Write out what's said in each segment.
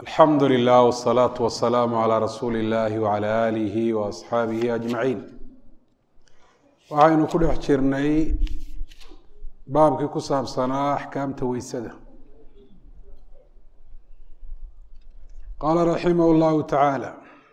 alxamdu lilah wsalaatu wasalaamu calaa rasuuli illahi wacala aalihi wa asxaabihi ajmaciin waxaynu ku dhex jirnay baabkii ku saabsanaa axkaamta weysada qaala raximah llahu tacaala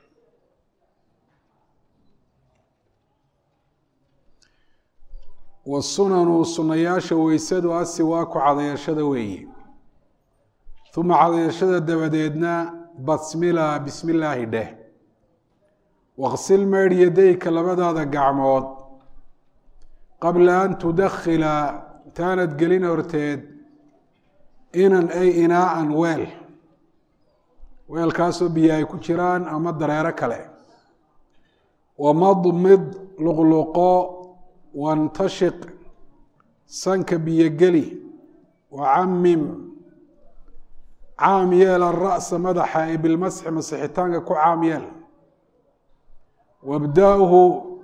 wasunanu sunayaasha weysadu asiwaaku cadayashada weeye uma cadayashada dabadeedna basmila bismi illaahi dheh waqsil meydh yadayka labadaada gacmood qabla an tudakhila intaanad gelin horteed inan ay inaaan weel weelkaasoo biyo ay ku jiraan ama dareero kale wamadmid luqluqo wantashiq sanka biyogeli wacamim caam yeel ara'sa madaxa ee bilmasxi masixitaanka ku caam yeel wabda-hu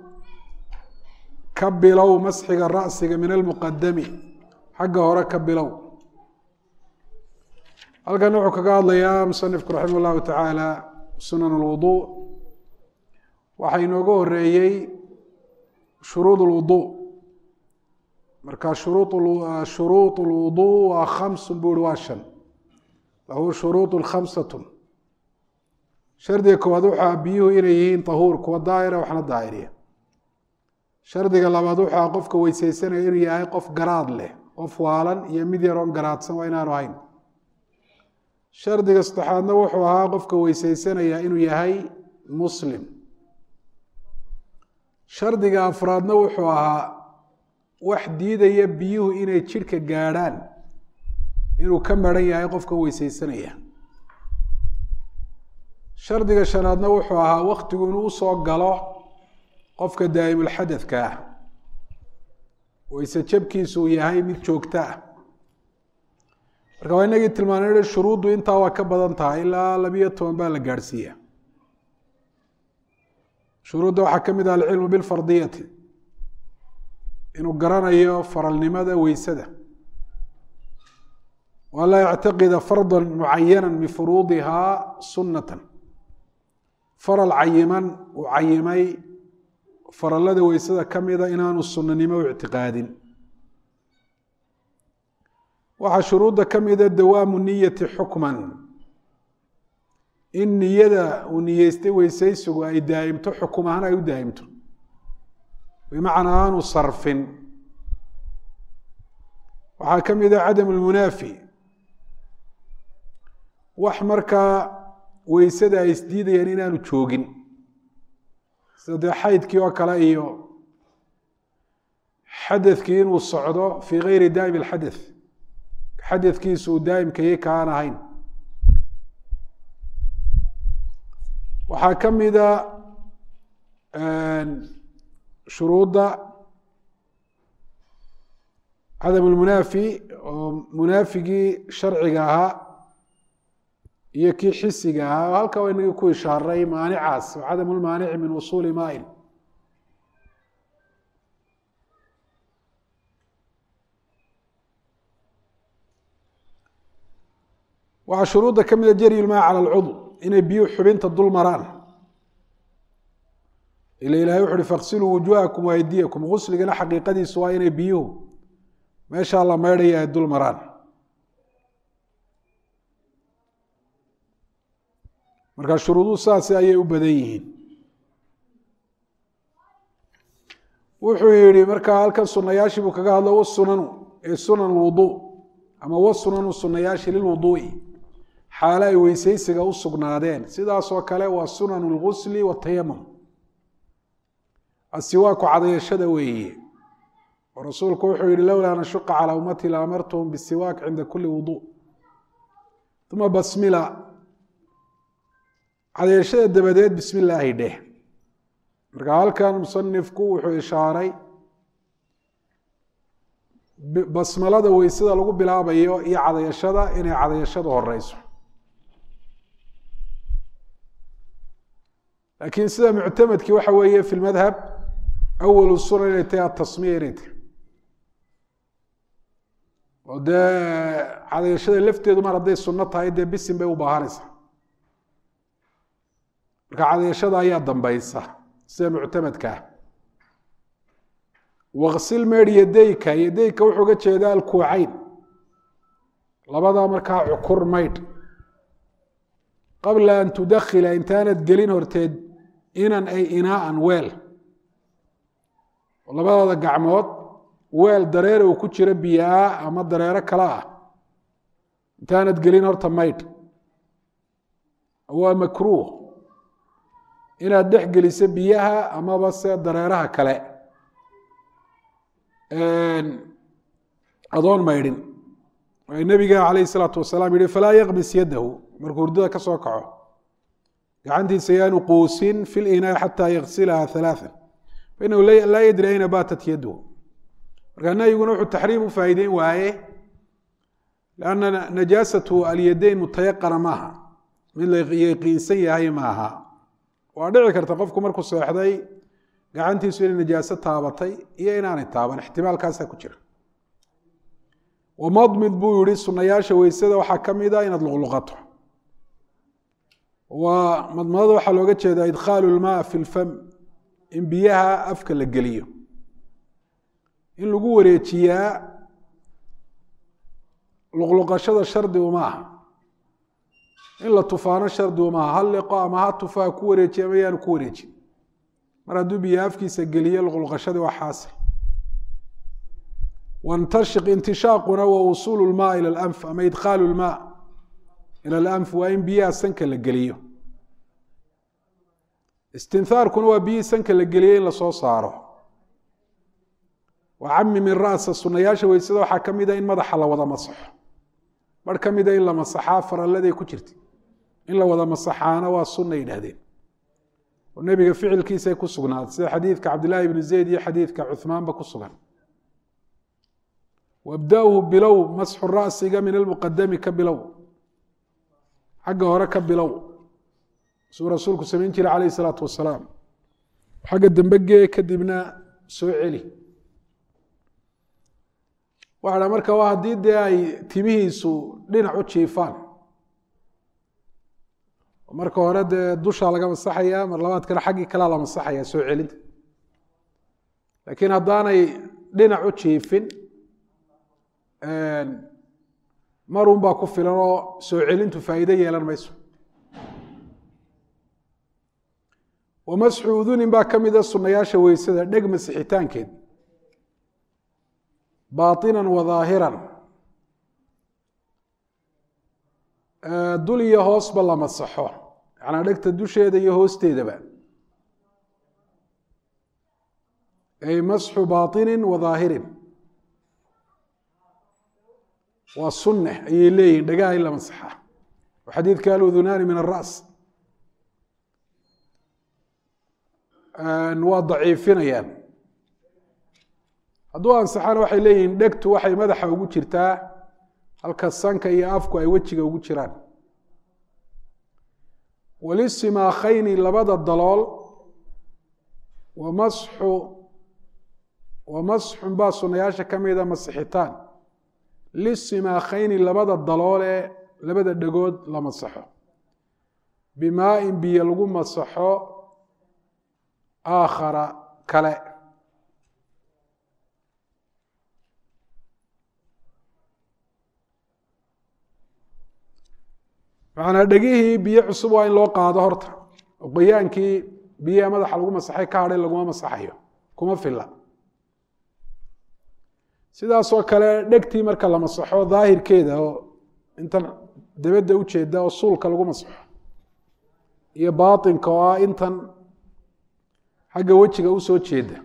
ka bilow masxiga ra'siga min almuqadami xagga hore ka bilow halkan wuxuu kaga hadlayaa musanifku raximah llahu tacaala sunan alwudu waxaa inooga horeeyey shuruud lwudu marka shuruud lwudu waa khamsun buu ihi waa shan lahu shuruud khamsatu shardiga koowaad waxaa biyuhu inay yihiin tahuur kuwa daahira waxna daahiriya shardiga labaad waxaa qofka weyseysanaya inuu yahay qof garaad leh qof waalan iyo mid yaroon garaadsan waa inaanu ahayn shardiga saddexaadna wuxuu ahaa qofka weyseysanaya inuu yahay muslim shardiga afraadna wuxuu ahaa wax diidaya biyuhu inay jidhka gaadhaan inuu ka maran yahay qofka weyseysanaya shardiga shanaadna wuxuu ahaa waktigu inuu usoo galo qofka daa'imulxadadka ah weyse jabkiisu uu yahay mid joogto ah marka waa inagii tilmaanay shuruuddu intaa waa ka badan tahay ilaa labiyo toban baa la gaadhsiiya shuruudda waxaa ka mid ah alcilmu bilfardiyati inuu garanayo faralnimada weysada wa laa yactaqida farda mucayana min furuudihaa sunnatan faral cayiman uu cayimay farallada weysada ka mida inaanu sunnanimo u ictiqaadin waxaa shuruudda ka mida dawaamu niyati xukman in niyada uu niyeystay weysaysigu ay daa'imto xukum ahaan ay u daa'imto bimacnaa aanu sarfin waxaa ka mida cadam lmunaafi wax markaa weysada ay isdiidayaan inaanu joogin sida dee xaydkii oo kale iyo xadadkii inuu socdo fii gayri daa'im alxadath xadadkiisu uu daa'imkayay kaan ahayn waxaa ka mida shuruudda cadam lmunaafi oo munaafigii sharciga ahaa iyo kii xisiga ahaa halka waa inagii ku ishaaray maanicaas oo cadam lmaanici min usuuli maain waxaa shuruudda ka mida jaryi lmaa cala alcudw inay biyuhu xubinta dul maraan ila ilahay wuxu uhi faksiluu wujuhakum waaydiyakum gusligana xaqiiqadiisu waa inay biyuhu meeshaa la meydhaya ay dul maraan marka shuruuduhu saasi ayay u badan yihiin wuxuu yihi markaa halkan sunayaashii buu kaga hadlo wasunanu ee sunan wudu ama wasunanu sunayaashi lilwuduui xaalo ay weyseysiga u sugnaadeen sidaasoo kale waa sunanu lgusli watayamum asiwaaku cadayashada weeye oo rasuulku wuxuu yihi lowlaa nashuqa calaa ummati la amartuhum bisiwaak cinda kuli wudu uma basmila cadayashada dabadeed bismi illaahi dheh marka halkan musanifku wuxuu ishaaray basmalada weysada lagu bilaabayo iyo cadayashada inay cadayashadu horeyso laakiin sida muctamadkii waxa weeye fi lmadhab awalu sura inay tahay atasmiya inay tahay oo dee cadayashada lafteedu mar hadday sunno tahay dee bisin bay u baahanaysaa marka cadayashada ayaa dambaysa sida muctamadka ah waksil meedh yadayka yadayka wuxuu ga jeedaa alkuucayn labadaa markaa cukur maydh qabla an tudakhila intaanad gelin horteed inan ay inaaan weel labadaada gacmood weel dareere uu ku jiro biyaa ama dareero kale ah intaanad gelin horta maydh waa makruuh inaad dhex geliso biyaha amaba se dareeraha kale adoon maydhin nabiga calayh isalaatu wasalaam yihi falaa yakmis yadahu markuu hurdada ka soo kaco gacantiisa yaanu quusin fi linaa xataa yaksilaha halaaa fainahu laa yadri ayna baatat yaduhu markaa nahyiguna wuxuu taxriim u faa'iideyn waaye lanna najaasatu alyadayn mutayaqana maaha mid la yaqiinsan yahay maaha waa dhici karta qofku markuu seexday gacantiisu inay najaaso taabatay iyo inaanay taaban ixtimaalkaasaa ku jira wamadmid buu yihi sunayaasha weysada waxaa ka mid a inaad luqluqato waa madmadada waxaa looga jeedaa idkhaalu lmaa fi lfam in biyaha afka la geliyo in lagu wareejiyaa luqluqashada shardi uma aha in la tufaano shardi uma aha hal liqo ama ha tufaa ku wareejiya ama yaanu ku wareejin mar hadduu biyo afkiisa geliyo luqluqashadii waa xaasil wantashiq intishaaquna wa wusuulu lmaa ila alanf ama idkhaalu lmaa ila alanf waa in biyaha sanka la geliyo istinhaarkuna waa biyihii sanka la geliyey in lasoo saaro wa cami min ra'sa sunayaasha weysada waxaa ka mid a in madaxa la wada masaxo mar ka mida in la masaxaa faralladay ku jirta in la wada masaxaana waa sunna yidhaahdeen oo nebiga ficilkiisay ku sugnaatay sida xadiidka cabdillaahi ibni zayd iyo xadiidka cuhmaanba ku sugan wabda-uhu bilow masxu ra'siga min almuqadami ka bilow xagga hore ka bilow suu rasuulku samayn jiray calayh isalaatu wasalaam xagga dambe gee kadibna soo celi waxa dha marka waa haddii dee ay timihiisu dhinac u jiifaan marka hore dee dushaa laga masaxaya mar labaadkana xaggii kalea la masaxaya soo celinta laakiin haddaanay dhinac u jiifin marun baa ku filan oo soo celintu faa'iido yeelan mayso wamasxu udunin baa ka mida sunayaasha weysada dheg masixitaankeed baatinan wa dhaahiran dul iyo hoosba la masaxo macnaa dhegta dusheeda iyo hoosteedaba ay masxu baatinin wa dhaahirin waa sunne ayay leeyihin dhagaha in la masaxa oo xadiidka aludunaani min aras waa daciifinayaan hadduu ansaxana waxay leeyihiin dhegtu waxay madaxa ugu jirtaa halka sanka iyo afku ay wejiga ugu jiraan walisimaakayni labada dalool wamasxu wamasxun baa sunayaasha ka mida masixitaan lisimaakayni labada daloole labada dhegood la masaxo bimaa-in biyo lagu masaxo aakhara kale macnaa dhegihii biyo cusub waa in loo qaado horta oo qoyaankii biyaha madaxa lagu masaxay ka hadhay laguma masaxayo kuma filla sidaasoo kale dhegtii marka la masaxo daahirkeeda oo intan dabadda u jeeda oo suulka lagu masaxo iyo baatinka oo ah intan xagga wejiga usoo jeeda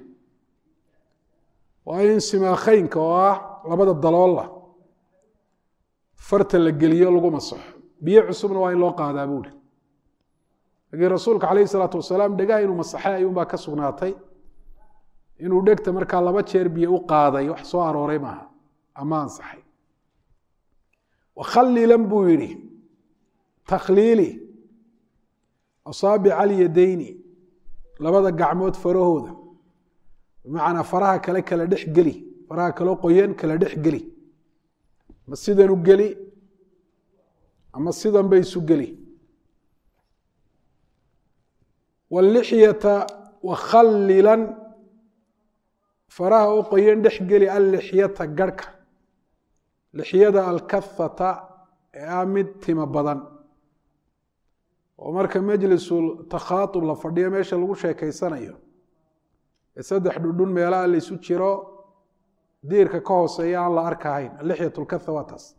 waa in simaakheynka oo ah labada daloolla farta la geliyo lagu masaxo biyo cusubna waa in loo qaadaa buuri laakiin rasuulka calayh isalaatu wasalaam dhegaha inuu masaxay ayuunbaa ka sugnaatay inuu dhegta markaa laba jeer biyo u qaaday wax soo arooray maaha ama ansaxay wakhalilan buu yidhi takhliili asaabica alyadayni labada gacmood farahooda bimacnaa faraha kale kala dhex geli faraha kaloo qoyan kala dhex geli ma sidan u geli ama sidan bay isu geli wاlixyata wakhallilan faraha u qoyan dhex geli allixyata garhka lixyada alkahata ee ah mid timo badan oo marka majlisul takhaaub la fadhiyo meesha lagu sheekeysanayo ee saddex dhudhun meelaha laysu jiro diirka ka hooseeya aan la arkahayn alixyat lkaha waa taas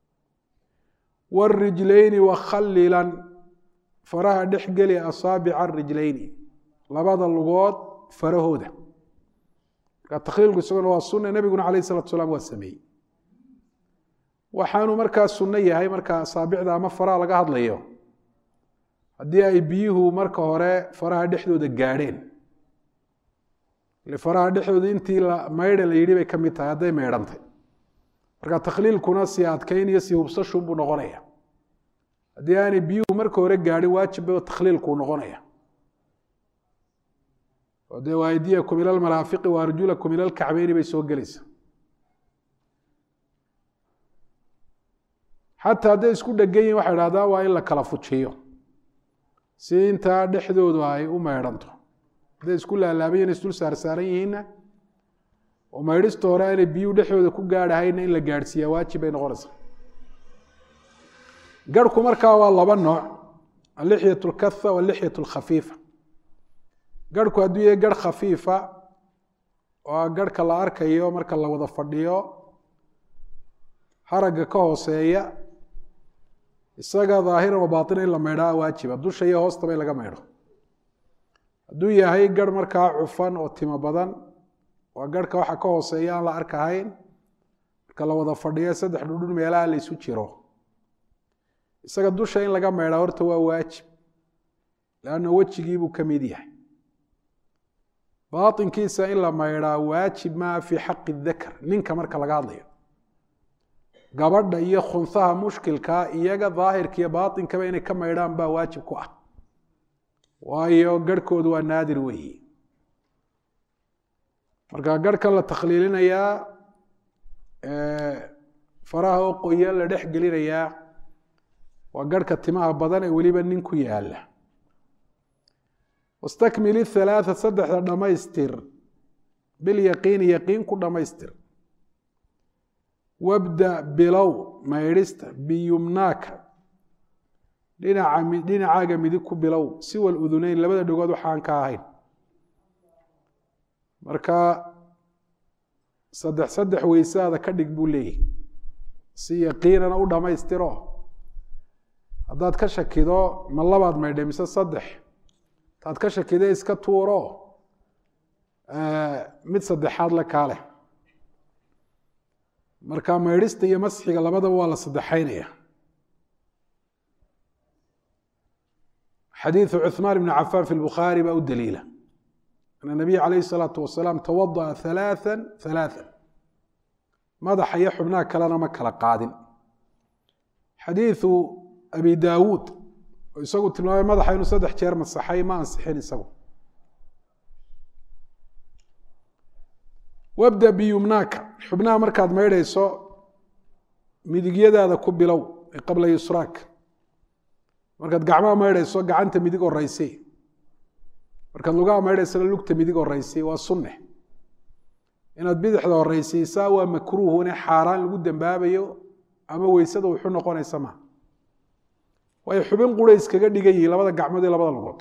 wاrijlayni wakhallilan faraha dhex geli asaabica rijlayni labada lugood farahooda marka takhliilku isaguna waa sunna nebiguna alayh isalatu salaam waa sameeyey waxaanu markaa sunno yahay marka asaabicda ama faraha laga hadlayo haddii ay biyuhu marka hore faraha dhexdooda gaadheen ile faraha dhexdooda intii maydha la yidhi bay ka mid tahay hadday maydhantay marka takhliilkuna si adkayn iyo si hubsashun buu noqonaya haddii aanay biyuhu marka hore gaadhin waajibba takhliilkuu noqonaya oo dee waaydiyakum ila almaraafiqi wa arjulakum ila alkacbeyni bay soo gelaysa xataa hadday isku dhegan yihin waxay dhahdaan waa in la kala fujiyo si intaa dhexdoodu ay u maydhanto hadday isku laalaabayen isdul saarsaaran yihiinna oo maydhista hore aanay biyuhu dhexdooda ku gaadhahayna in la gaadhsiiyaa waajib bay noqonaysaa garhku markaa waa laba nooc alixyat lkaha walixyat lkhafiifa garhku hadduu yahay garh khafiifa oo garhka la arkayo marka la wada fadhiyo haragga ka hooseeya isaga daahiran wa baatina in la maydhaa waajiba dusha iyo hoostaba in laga maydho hadduu yahay garh markaa cufan oo timo badan waa garhka waxa ka hooseeya aan la arkahayn marka la wada fadhiyo saddex dhudhun meelaha la ysu jiro isaga dusha in laga maydhaa horta waa waajib leanna wejigiibuu ka mid yahay baatinkiisa in la maydhaa waajib maa fii xaqi dakar ninka marka laga hadlayo gabadha iyo khunhaha mushkilkaa iyaga daahirka iyo baatinkaba inay ka maydhaan baa waajib ku ah waayo garhkoodu waa naadir weeyi marka garhkan la takhliilinayaa faraha oo qoyan la dhex gelinayaa waa garhka timaha badan ee weliba nin ku yaala wastakmil ihalaatha saddexda dhammaystir bilyaqiini yaqiin ku dhammaystir wabda bilow maydhista biyumnaaka dhinaca dhinacaaga midig ku bilow siwa luduneyn labada dhegood waxaan ka ahayn marka saddex saddex weysaada ka dhig buu leeyahy si yaqiinana u dhammaystiro haddaad ka shakido ma labaad maydhay mise saddex taad ka shakide iska tuuro mid saddexaad la kaaleh marka maydhista iyo masxiga labadaba waa la saddexaynaya xadiiثu cuثmaan bn cafaan fi lbukhaari baa u daliila ana nabiy calayh الsalaatu wasalaam tawadaأa ثalaaثa ثalaaثa madaxa iyo xubnaha kalena ma kala qaadin xadiiثu abi daawuud oo isagu tilmaamay madaxa inuu saddex jeer masaxay ma ansixin isagu wabda biyumnaaka xubnaha markaad maydhayso midigyadaada ku bilow ee qabla yusraak markaad gacmaha maydhayso gacanta midig horeysi markaad lugaha maydhaysana lugta midig horeysi waa sunne inaad bidixda horeysiisaa waa makruuhune xaaraan lagu dembaabayo ama weysada wuxu noqonaysa ma waayo xubin qura iskaga dhigan yihiin labada gacmood iyo labada lugood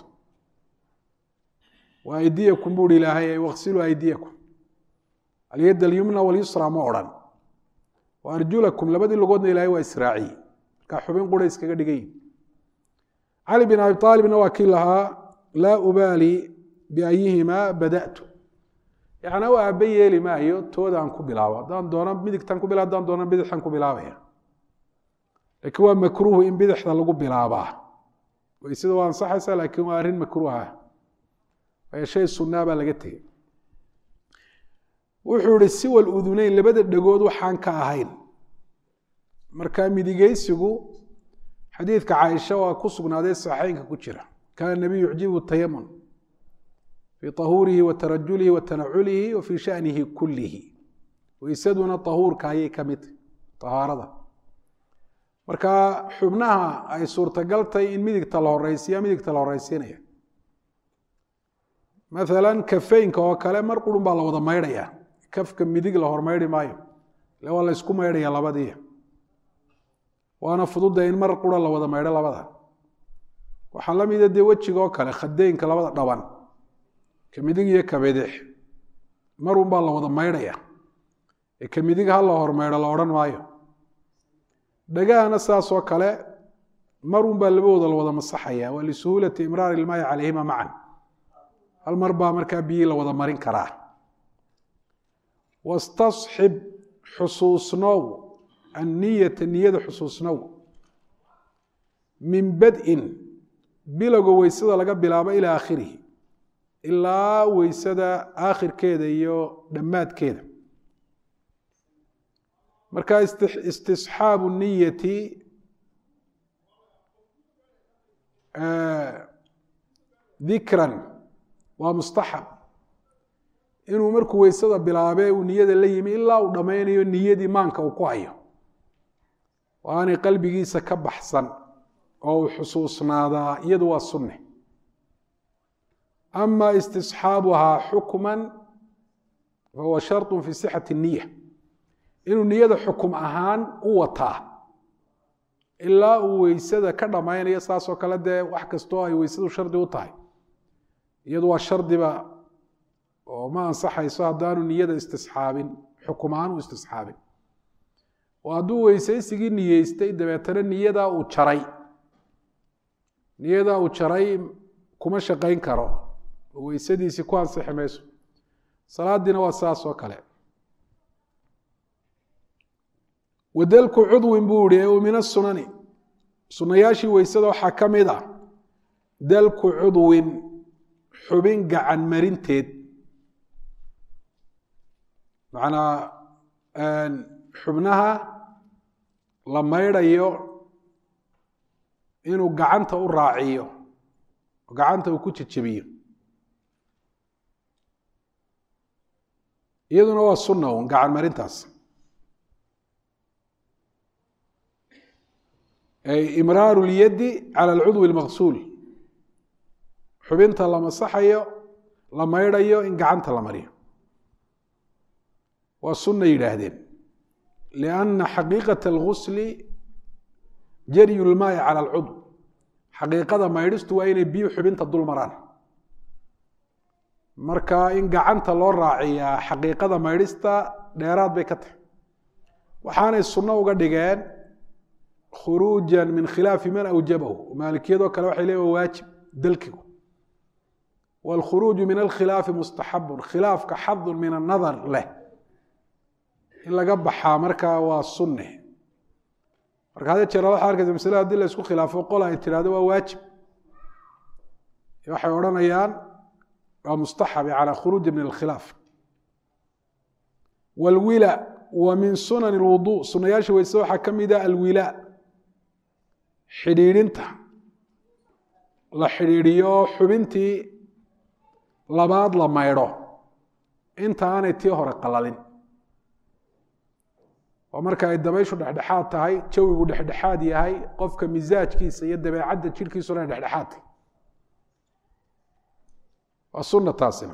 wa aydiyakum buuhi ilaahay waqsiluu aydiyakum alyad alyumna walyusra ma odhan wa arjulakum labadii lugoodna ilahay waa israaciye markaa xubin qura iskaga dhigan yihin cali bin abi aalibna waa kii lahaa laa ubaali biayihimaa bada'tu yacnaa u aaba yeeli maayo toodaan ku bilaabo haddaan doono midigtan ku bila haddaan doono bidixtan ku bilaabaya laakiin waa makruuhu in bidixda lagu bilaabaa weysada waa ansaxaysa laakiin waa arrin makruuha waayo shay sunnaa baa laga tegey wuxuu ihi siwa luduneyn labada dhegood waxaan ka ahayn marka midigeysigu xadiidka caaisha waa ku sugnaaday saxeynka ku jira kaana nabiyu yucjibu tayamun fii tahuurihi wa tarajulihi wa tanaculihi wa fii shanihi kullihi weysaduna tahuurka ayay ka mid tahaarada marka xubnaha ay suurtagal tahay in midigta la horeysiya midigta la horeysiinaya maalan kafeynka oo kale mar qurun baa la wada maydhaya kafka midig la hormaydhi maayo ile waa la ysku maydhaya labadii waana fududa in mar qura la wada maydho labada waxaa la mida dee wejiga oo kale khadeynka labada dhaban ka midig iyo ka bidix marun baa la wada maydhaya ee ka midig ha la hormaydho la odhan maayo dhagahana saas oo kale marun baa labadooda la wada masaxaya waa lisuhuulati imraari ilmaayi calayhima macan hal mar baa markaa biyii la wada marin karaa wastasxib xusuusnow anniyata niyada xusuusnow min bad-in bilowga weysada laga bilaabo ilaa aakhirihi ilaa weysada aakhirkeeda iyo dhammaadkeeda marka istisxaabu niyati dikran waa mustaxab inuu markuu weysada bilaabe uu niyada la yimi ilaa uu dhammaynayo niyadii maanka uu ku hayo oo aanay qalbigiisa ka baxsan oo uu xusuusnaadaa iyadu waa sunne ama istisxaabuhaa xukman fahuwa sharط fi sixati الniya inuu niyada xukum ahaan u wataa ilaa uu weysada ka dhammaynayo saasoo kale dee wax kastoo ay weysadu shardi u tahay iyadu waa shardiba oo ma ansaxayso haddaanu niyada istisxaabin xukum ahaan u istisxaabin oo hadduu weysaysigii niyeystay dabeetana niyadaa uu jaray niyadaa uu jaray kuma shaqayn karo oo weysadiisii ku ansixi mayso salaadiina waa saas oo kale wadelku cudwin buu ihi o min asunani sunayaashii weysada waxaa ka mid a dalku cudwin xubin gacan marinteed macnaa xubnaha la maydhayo inuu gacanta u raaciyo gacanta uu ku jejebiyo iyaduna waa sunna un gacan marintaas imraaru lyaddi cala alcudwi اlmaqsuul xubinta la masaxayo la maydhayo in gacanta la mariyo waa sunna yidhaahdeen lianna xaqiiqata algusli jaryu lmaayi cala alcudw xaqiiqada maydhistu waa inay biyu xubinta dul maraan marka in gacanta loo raaciyaa xaqiiqada maydhista dheeraad bay ka tahay waxaanay sunno uga dhigeen khuruuja min khilaafi man awjabahu maalikiyadoo kale waxay leeyihin waajib dalkigu wاlkhuruuju min alkhilaafi mustaxabun khilaafka xadun min anadar leh in laga baxaa markaa waa sunne marka hadee jeera waxaa arkaysa maslada hadii la isku khilaafo qola ay tirahdo waa waajib waxay odhanayaan waa mustaxab yani khuruuja min alkhilaaf wاlwila wa min sunan اlwudu sunayaasha weyse waxaa ka mida alwila xidhiidhinta la xidhiidhiyo xubintii labaad la maydho inta aanay tii hore qalalin oo marka ay dabayshu dhexdhexaad tahay jawigu dhexdhexaad yahay qofka misaajkiisa iyo dabeecadda jirhkiisuna ay dhexdhexaad tahay waa sunna taasina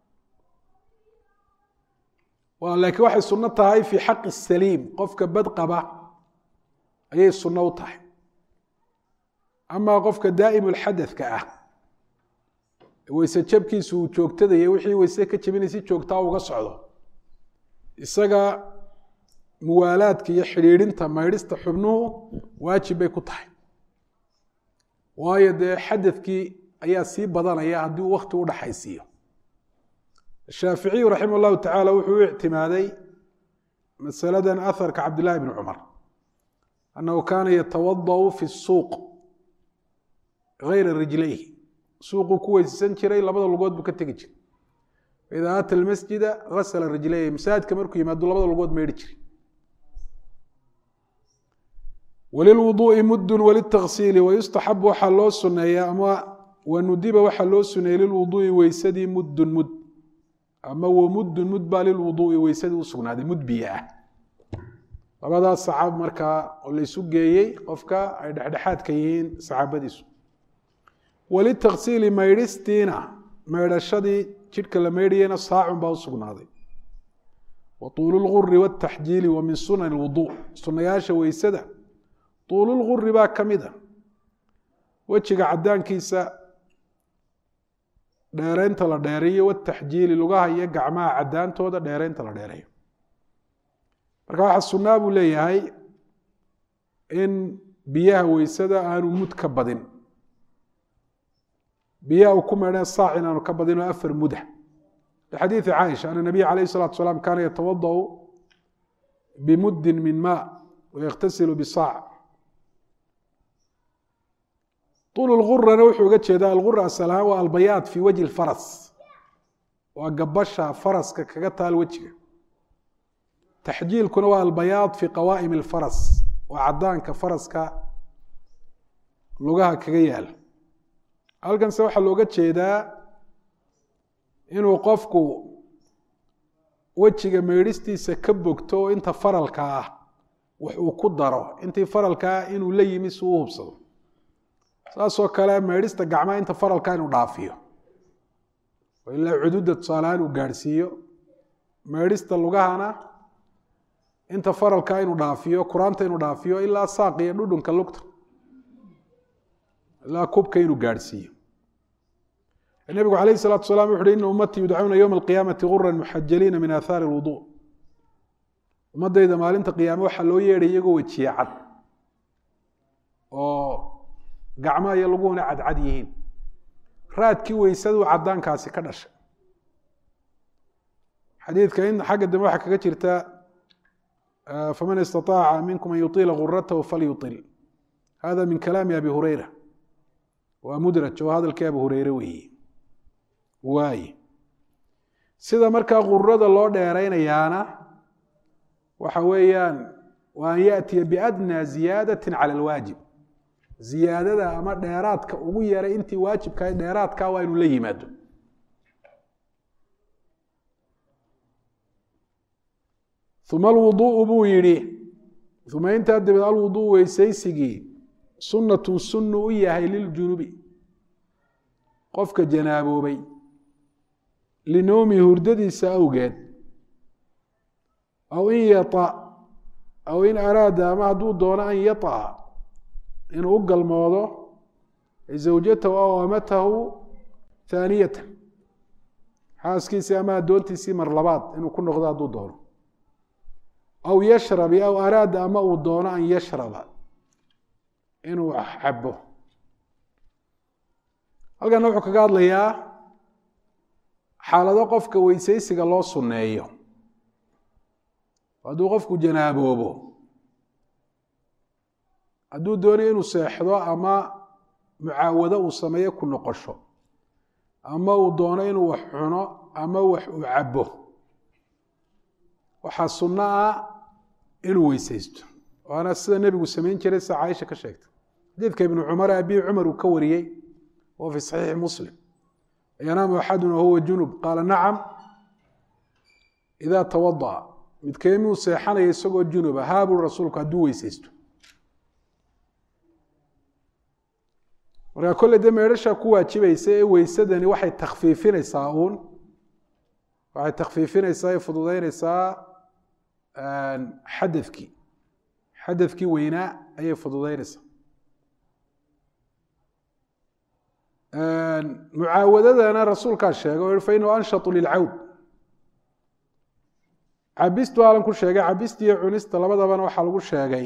laakiin waxay sunno tahay fii xaqi saliim qofka bad qaba ayay sunno u tahay amaa qofka daa'im lxadadka ah weyse jabkiisu uu joogtadaya wixii weyse ka jebinay si joogtaa uga socdo isaga muwaalaadka iyo xidhiidhinta maydhista xubnuhu waajib bay ku tahay waayo dee xadadkii ayaa sii badanaya haddii uu wakti u dhaxaysiiyo shaaficiyu raximah llahu tacaala wuxuu u ictimaaday masaladan aharka cabdillahi bni cumar annahu kaana yatawadau fi suuq gayra rijlayhi suuquu ku weyssan jiray labada lugood buu ka tegi jiray faidaa aata almasjida gasala rijlayhi masaajidka markuu yimaado labada lugood maydhi jiray walilwuduu'i muddun walitaksiili wayustaxabu waxaa loo suneeya ama wanudiba waxaa loo suneeyey lilwuduu'i weysadii muddun mud ama wamuddun mud baa lilwuduu'i weysadii u sugnaaday mud biyo ah labadaas saxaab markaa oo laysu geeyey qofka ay dhexdhexaadka yihiin saxaabadiisu walitaksiili maydhistiina meydhashadii jidhka la meydhayena saacun baa u sugnaaday wa tuulu lguri wataxjiili wa min sunan lwuduu sunayaasha weysada tuululguri baa ka mid a wejiga cadaankiisa dheereynta la dheereeyo wataxjiili lugaha iyo gacmaha cadaantooda dheereynta la dheereeyo marka waxaa sunaa buu leeyahay in biyaha weysada aanu mud ka badin biyaha uu ku meedheen saac in aanu ka badin oo afar muda lixadiidi caaisha ana nabiya calayh salatu salaam kaana yatawadau bimudin min ma waykhtasilu bisaac طuul lgurana wuxuu uga jeedaa algura asal ahaan waa albayaad fii wajhi lfaras waa gabasha faraska kaga taal wejiga taxjiilkuna waa albayaad fii qawaa'im اlfaras waa cadaanka faraska lugaha kaga yaal halkanse waxaa looga jeedaa inuu qofku wejiga meydhistiisa ka bogto oo inta faralka ah wax uu ku daro intii faralkaa inuu la yimi si uu hubsado saasoo kale meydhista gacmaha inta faralka inuu dhaafiyo oo ilaa cududa tusaalehaan uu gaadhsiiyo meydhista lugahana inta faralka inuu dhaafiyo kuraanta inuu dhaafiyo ilaa saaq iyo dhudhunka lugta ilaa kubka inuu gaadhsiiyo nebigu calayh الsalatu salam wuxu uhi ina ummatii yudcauna ywma alqiyaamati guran muxajaliina min aathaari اlwudu ummadayda maalinta qiyaame waxaa loo yeedhay iyagoo wejiye cad oo gacmaha iyo laguhuna cadcad yihiin raadkii weysaduu cadaankaasi ka dhashay xadiidka in xagga dambe waxaa kaga jirta faman istaطaaca minkum an yuطila guratahu falyuطil hada min kalaami abi hureyra waa mudraj oo hadalkii abi hureyre weeye waaye sida markaa gurada loo dheeraynayaana waxa weeyaan wa an yaأtiya biadnى ziyaadati calى اlwaajib ziyaadada ama dheeraadka ugu yaray intii waajibka dheeraadka waa inuu la yimaado uma alwuduءu buu yihi uma intaa dabeed alwuduء weysaysigii sunatun sunnu u yahay liljunubi qofka janaaboobay linowmi hurdadiisa awgeed aw in yata aw in araada ama hadduu doono an yaطa inuu u galmoodo zawjatahu aw amatahu haaniyatan xaaskiisii ama addoontiisii mar labaad inuu ku noqdo hadduu doono aw yashrabi aw araada ama uu doono an yashraba inuu cabo halkana wuxuu kaga hadlayaa xaalado qofka weysaysiga loo sunneeyo hadduu qofku janaaboobo hadduu doonayo inuu seexdo ama mucaawado uu sameeyo ku noqosho ama uu doono inuu wax cuno ama wax uu cabo waxaa sunno ah inuu weysaysto waana sida nebigu samayn jiray sida caaisha ka sheegtay xadiidka ibnu cumar abii cumar uu ka wariyey oo fi saxiixi muslim yanaamu axaduna wahuwa junub qaala nacam idaa tawada'a midkeemuu seexanaya isagoo junuba haabuu rasuulku hadduu weysaysto markaa kolley dee meedhashaa ku waajibaysa ee weysadani waxay takfiifinaysaa uun waxay takfiifinaysaa ee fududeynaysaa xadadkii xadadkii weynaa ayay fududeynaysaa mucaawadadana rasuulkaa sheegay o fa inahu anshatu lilcawd cabistu aalan ku sheegay cabista iyo cunista labadabana waxaa lagu sheegay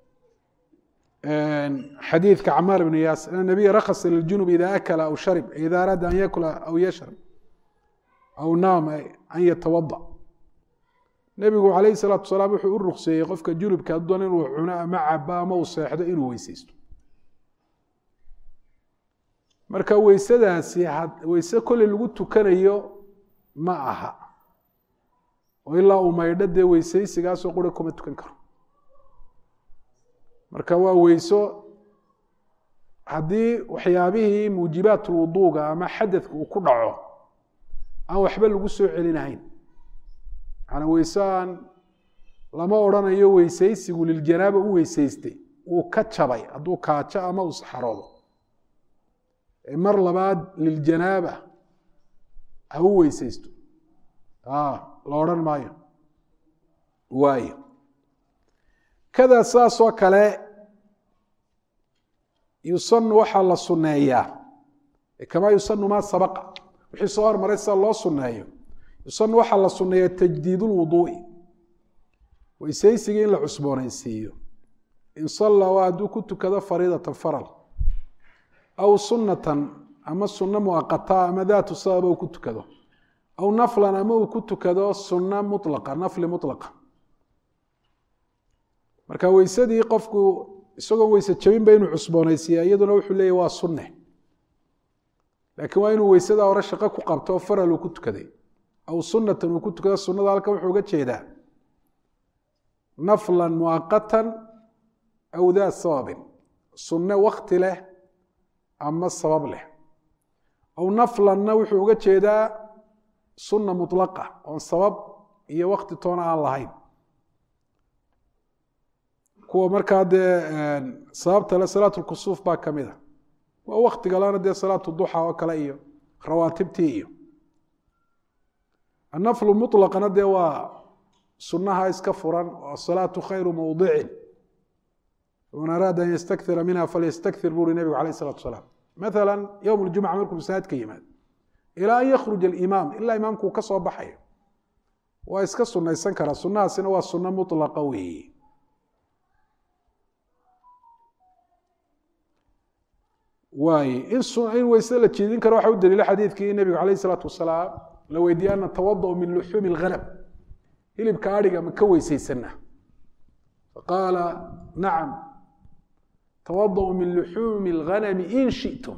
xadiidka camaar ibn yaasir an nabiya rakhasa liljunub ida akala aw sharib ida araada an yakula aw yashrab aw naam an yatawada nebigu calayhi salaatu wasalaam wuxuu u rukseeyey qofka junubka hadoon inuu cuno ama cabo ama uu seexdo inuu weyseysto marka weysadaasi weyse kolley lagu tukanayo ma aha oo ilaa uu maydho dee weysaysigaasoo qura kuma tukan karo marka waa weyso haddii waxyaabihii muujibaat lwuduuga ama xadadka uu ku dhaco aan waxba lagu soo celinahayn maana weyse aan lama odrhanayo weysaysigu liljanaaba u weysaystay uu ka jabay hadduu kaajo ama uu saxaroodo mar labaad liljanaaba ha u weysaysto la odhan maayo waayo kadaa saasoo kale yusanu waxaa la sunneeyaa kamaa yusanu maa sabaqa wixii soo hormaray sida loo sunneeyo yusanu waxaa la sunneeyaa tajdiid lwuduu'i weysaysigii in la cusboonaysiiyo in salla waa hadduu ku tukado fariidatan faral aw sunnatan ama sunno muaqata ama daatu sababa uu ku tukado aw naflan ama uu ku tukado sunna mulaqa nafli mulaqa marka weysadii qofku isagoon weyse jabinba inuu cusboonaysiiya iyaduna wuxuu leeyahy waa sunne laakiin waa inuu weysada hore shaqo ku qabto oo faral uu ku tukaday aw sunnatan uu ku tukado sunnada halkan wuxuu uga jeedaa naflan muaqatan aw daa sababin sunne wakti leh ama sabab leh aw naflanna wuxuu uga jeedaa sunna mulaqa oon sabab iyo wakti toona aan lahayn kuwa markaa dee sababta le salaatu lkusuuf baa ka mid a waa waktiga lana dee salaatu duxa oo kale iyo rawaatibtii iyo annaflu mulaqana dee waa sunnaha iska furan oo asalaatu khayru mawdicin man araada an ystakira minha falyastakir buri nebigu alayh isalatu salaam maala yowm ljumca markuu masaajidka yimaado ilaa an yakhruj alimaam ilaa imaamkuu ka soo baxayo waa iska sunaysan karaa sunnahaasina waa sunno mulaqa weeye waay in weysada la jeedin karo waxa u daliila xadiidkii nebigu alayh isalaatu wasalaam la weydiiyey ana tawadau min luxuumi اlghanam hilibka adhiga ma ka weysaysana faqaala nacam tawadau min luxuumi اlghanami in shitum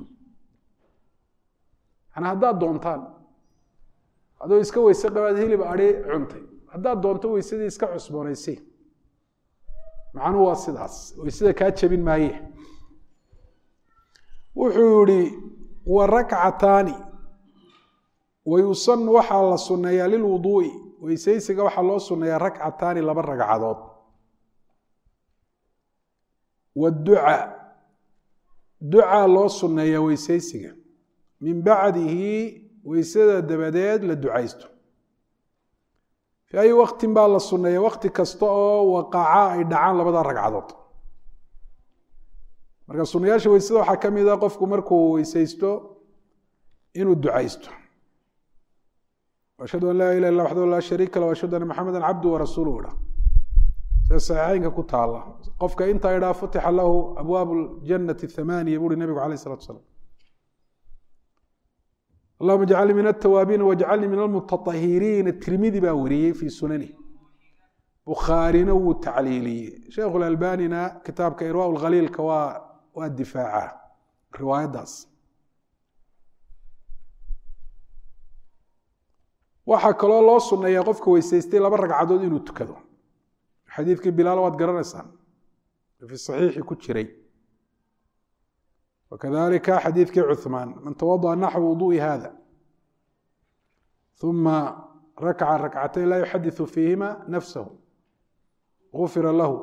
yani haddaad doontaan adoo iska weyse qabaad hilib adhi cuntay haddaad doonto weysadii iska cusboonaysi macnuhu waa sidaas weysada kaa jebin maaye wuxuu yihi wa rakcataani wayusanu waxaa la sunneeyaa lilwuduu'i weysaysiga waxaa loo sunneeyaa rakcataani laba ragcadood waduca ducaa loo sunneeyaa weysaysiga min bacdihi weysada dabadeed la ducaysto fii ayi waktin baa la sunneeya wakti kasta oo waqaca ay dhacaan labada ragcadood marka sunayaasha weysada waxaa ka mid a qofku markuu weysaysto inuu ducaysto ashhadu an laa ilah illa waxdahu laa shariika lah ashhadu anna maxameda cabdu warasuuluhu idha sida saxiixeynka ku taala qofka intaa idhaa futixa lahu abwaab ljannati thamaaniya buuri nebigu alayh isalatu salaam allahuma jcalnii min altawaabiin wajcalnii min almutaahiriina tirmidi baa wariyey fii sunani bukhaarina wuu tacliiliyey sheikhu lalbanina kitaabka irwa khaliilka waa waa difaaca riwaayaddaas waxaa kaloo loo sunneeyaa qofka weysaystay laba ragcadood inuu tukado xadiidkii bilaal waad garanaysaan fi saxiixi ku jiray wakadalika xadiidkii cuثmaan man tawadaأ naxwa wuduءi hada ثuma rakca rakcatayn laa yuxadiثu fiihima nafsahu gufira lahu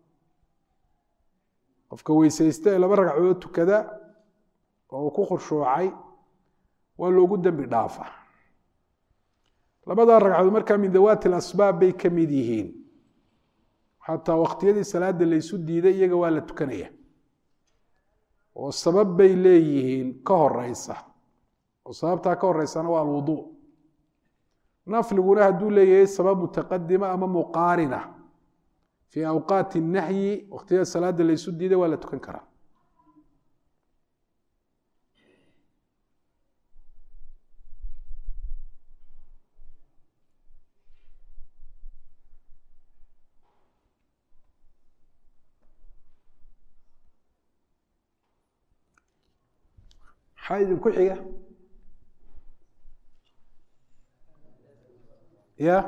qofka weysaysta ee laba ragcadood tukada oo uu ku khushuucay waa loogu dembi dhaafa labadaa ragcadood markaa min dawaati اlasbaab bay ka mid yihiin xataa waqtiyadii salaada laysu diiday iyaga waa la tukanaya oo sabab bay leeyihiin ka horeysa oo sababtaa ka horeysana waa alwudu nafliguna hadduu leeyahay sabab mutaqadima ama muqaarina fii awqaati nahyi waqtiyada salaada laysu diiday waa la tukan karaa maxaa idinku xiga ya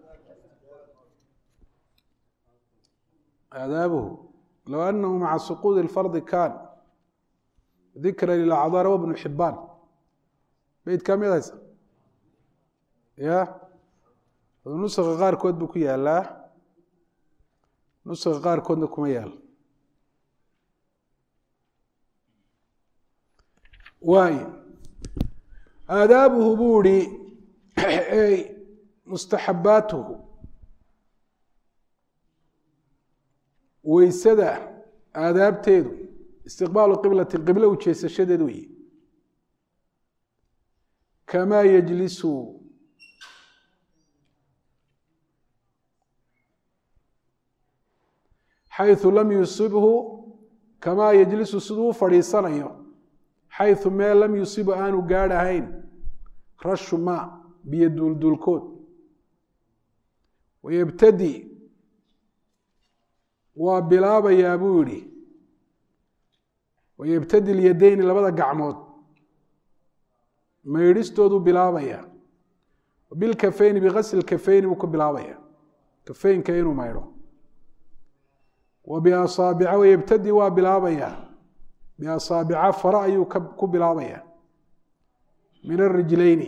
aadaabuhu low anahu maca suquudi اlfardi kan dikra lilacdaar wa bnu xibaan beyd ka mid haysa ya nuska qaarkood buu ku yaalaa nuska qaarkoodna kuma yaalo waay aadaabuhu buu ihi mustaxabaatuhu weysada aadaabteedu istiqbaalu qiblati qiblo u jeesashadeed weeye kamaa yejlisu xayثu lam yusibhu kamaa yejlisu siduu u fadhiisanayo xayثu mee lam yusibu aanu gaadhahayn rashu ma biyo duulduulkood wayebtadi waa bilaabayaa buu yihi wayebtadi lyadayni labada gacmood maydhistooduu bilaabayaa bilkafeyni bigasli kafeyni buu ku bilaabaya kafeynka inuu maydho wa biasaabica wayebtadi waa bilaabayaa biasaabica fara ayuu ku bilaabayaa min arijlayni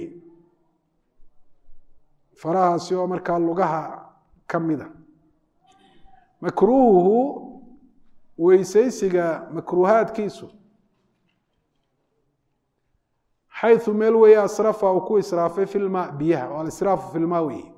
farahaasi oo markaa lugaha ka mida makruuhuhu weysaysiga makruuhaadkiisu xayثu meel weeye asrafa uu ku israafay fi lma biyaha oo alisraafu fi lma weeye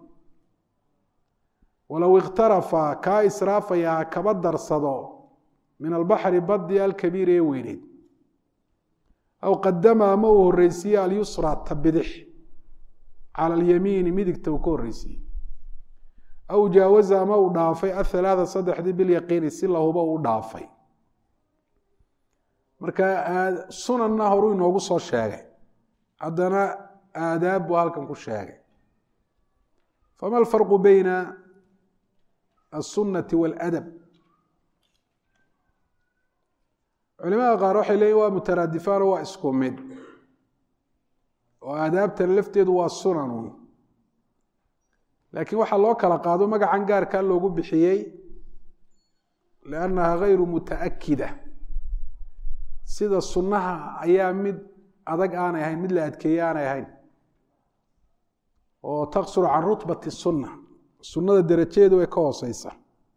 walow ikhtarafa kaa israafayaa kaba darsado min albaxri badi alkabiir ee weyneyd aw qadama ama uu horeysiiye alyusra ta bidix cala alyamiini midigta uu ka horeysiiyey aw jaawaza ama uu dhaafay athalaatha saddexdii bilyaqiini si lahuba uu dhaafay marka sunanna horuu inoogu soo sheegay haddana aadaab buu halkan ku sheegay fama alfarqu beyna aلsunati waاladab culimada qaar waxay leeyihin waa mutaraadifaan oo waa isku mid oo aadaabtan lafteedu waa sunanun laakiin waxaa loo kala qaado magacan gaarkaa loogu bixiyey liannaha gayru mutaakida sida sunnaha ayaa mid adag aanay ahayn mid la adkeeye aanay ahayn oo taqsuru can rutbati sunna sunnada derajadeedu way ka hooseysa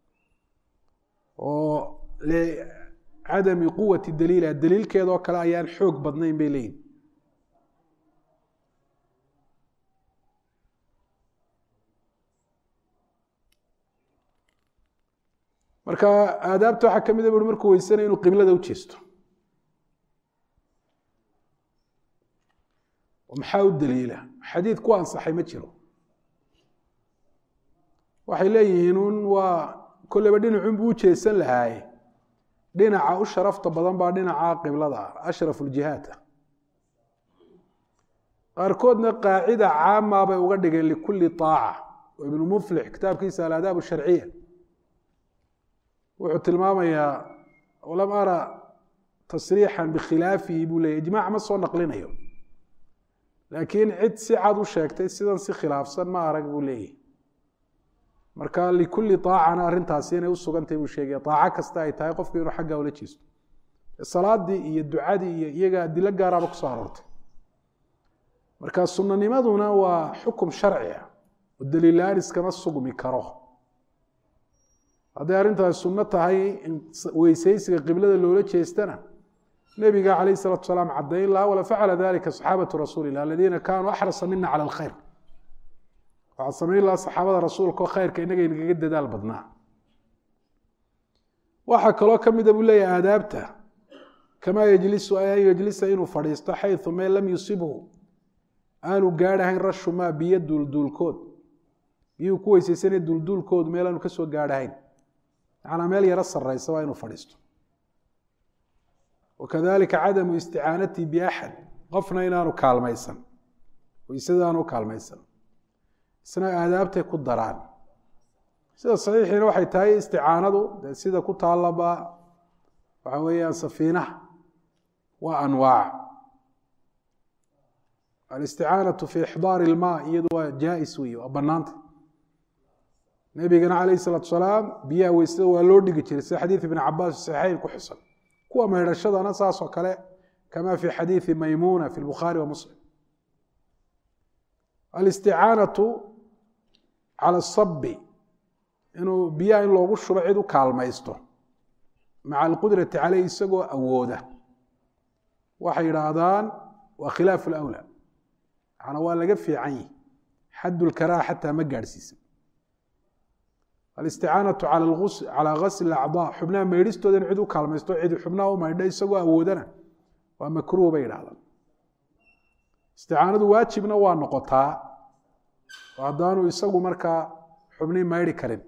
oo licadami quwati daliiliha daliilkeedoo kale ayaan xoog badnayn bay leeyihin marka aadaabta waxaa ka mid a bui markuu weysanaya inuu qiblada u jeesto maxaa u daliila xadiid ku ansaxay ma jiro waxay leeyihiin un waa kolleyba dhinacun buu u jeesan lahaaye dhinaca u sharafta badan baa dhinaca qiblada ah ashrafu ljihaad ah qaarkoodna qaacida caamaa bay uga dhigeen likulli aaca oo ibnu muflix kitaabkiisa alaadaab sharciya wuxuu tilmaamayaa lam ara tasriixan bikhilaafihi buu leeyay ijmaac ma soo naqlinayo laakiin cid si cad u sheegtay sidan si khilaafsan ma arag buu leeyahy marka likulli aacana arrintaasi inay usugantay buu sheegaya aaco kasta ay tahay qofku inuu xaggaa ula jeesto salaadii iyo ducadii iyo iyaga adilo gaaraaba kusoo aroortay marka sunanimaduna waa xukum sharci ah oo daliilaan iskama sugmi karo hadday arrintaasi sunno tahay in weysaysiga qiblada loola jeestana nebiga calayh salatu salaam caddayn laha wala facala dalika saxaabatu rasuuli lah aladiina kaanuu axrasa mina cala alkhayr waxaa samayn lahaa saxaabada rasuulka oo khayrka inaga inagaga dadaal badnaa waxaa kaloo ka mida buu leeyahy aadaabta kamaa yejlisu an yejlisa inuu fadhiisto xayثu meel lam yusibhu aanu gaadhahayn rashu maa biyo duulduulkood biyuu ku weysaysanaya duulduulkoodu meel aanu kasoo gaadhahayn macnaa meel yaro saraysa waa inuu fadhiisto wakadalika cadamu isticaanatii biaxad qofna inaanu kaalmaysan weysada aanu kaalmaysan isna aadaabtay ku daraan sida saxiixiina waxay tahay isticaanadu dee sida ku taallaba waxa weeyaan safiinaha waa anwaac alisticaanatu fi ixdaari ilmaa iyadu waa jaa-is wey waa banaanta nebigana calayh isalaatu salaam biyaha weysada waa loo dhigi jiray sida xadiid ibn cabaas saxiixayn ku xusan kuwa maydhashadana saasoo kale kama fi xadiidi maymuna fi lbukhaari wa muslim alisticaanatu cala asabi inuu biyaha in loogu shubo cid u kaalmaysto maca alqudrati caleyh isagoo awooda waxay yidhaahdaan waa khilaaf lawla macnaa waa laga fiican yihi xad lkaraaha xataa ma gaadhsiisan alisticaanatu calaa gasli acdaa xubnaha maydhistooda in cid u kaalmaysto cid xubnaha u maydho isagoo awoodana waa makruuh bay yidhahdaan isticaanadu waajibna waa noqotaa oo haddaanu isagu markaa xubnii maydhi karin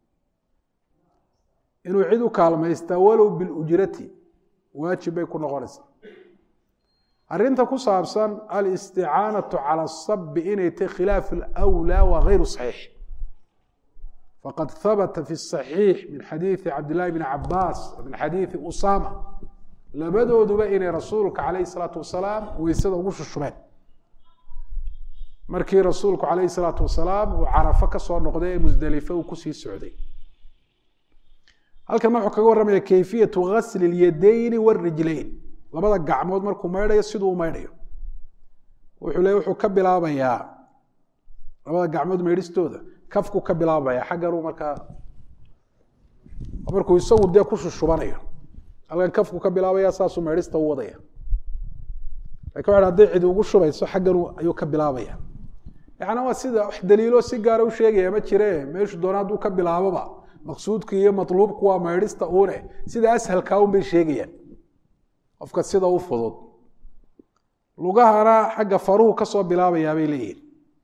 inuu cid u kaalmaystaa walow bilujrati waajib bay ku noqonaysaa arrinta ku saabsan alisticaanatu cala asabi inay tahy khilaaf alwlaa waa gayru saxiix faqad habata fi saxiix min xadiidi cabdillahi bni cabaas min xadiidi usama labadooduba inay rasuulka calayhi salaatu wasalaam weysada ugu shushubeen markii rasuulku calayhi salaatu wasalaam uu carafo ka soo noqday ee musdelife uu kusii socday halkan wuxuu kaga warramaya kayfiyatu gasli اlyadayni wاrijlayn labada gacmood markuu maydhayo siduu u maydhayo wuxuu le wuxuu ka bilaabayaa labada gacmood maydhistooda kafku ka bilaabaya xagganuu markaa markuu isagu dee ku shushubanayo halkan kafku ka bilaabaya saasuu maydhista u wadaya lakin waxa hadday cidi ugu shubayso xaggan ayuu ka bilaabaya yacni waa sida wax daliilo si gaara u sheegaya ma jire meeshu doona hadduu ka bilaaboba maqsuudku iyo matluubku waa maydhista uune sida ashalkaa un bay sheegayaan qofka sida u fudud lugahana xagga faruhu kasoo bilaabayaa bay leeyihin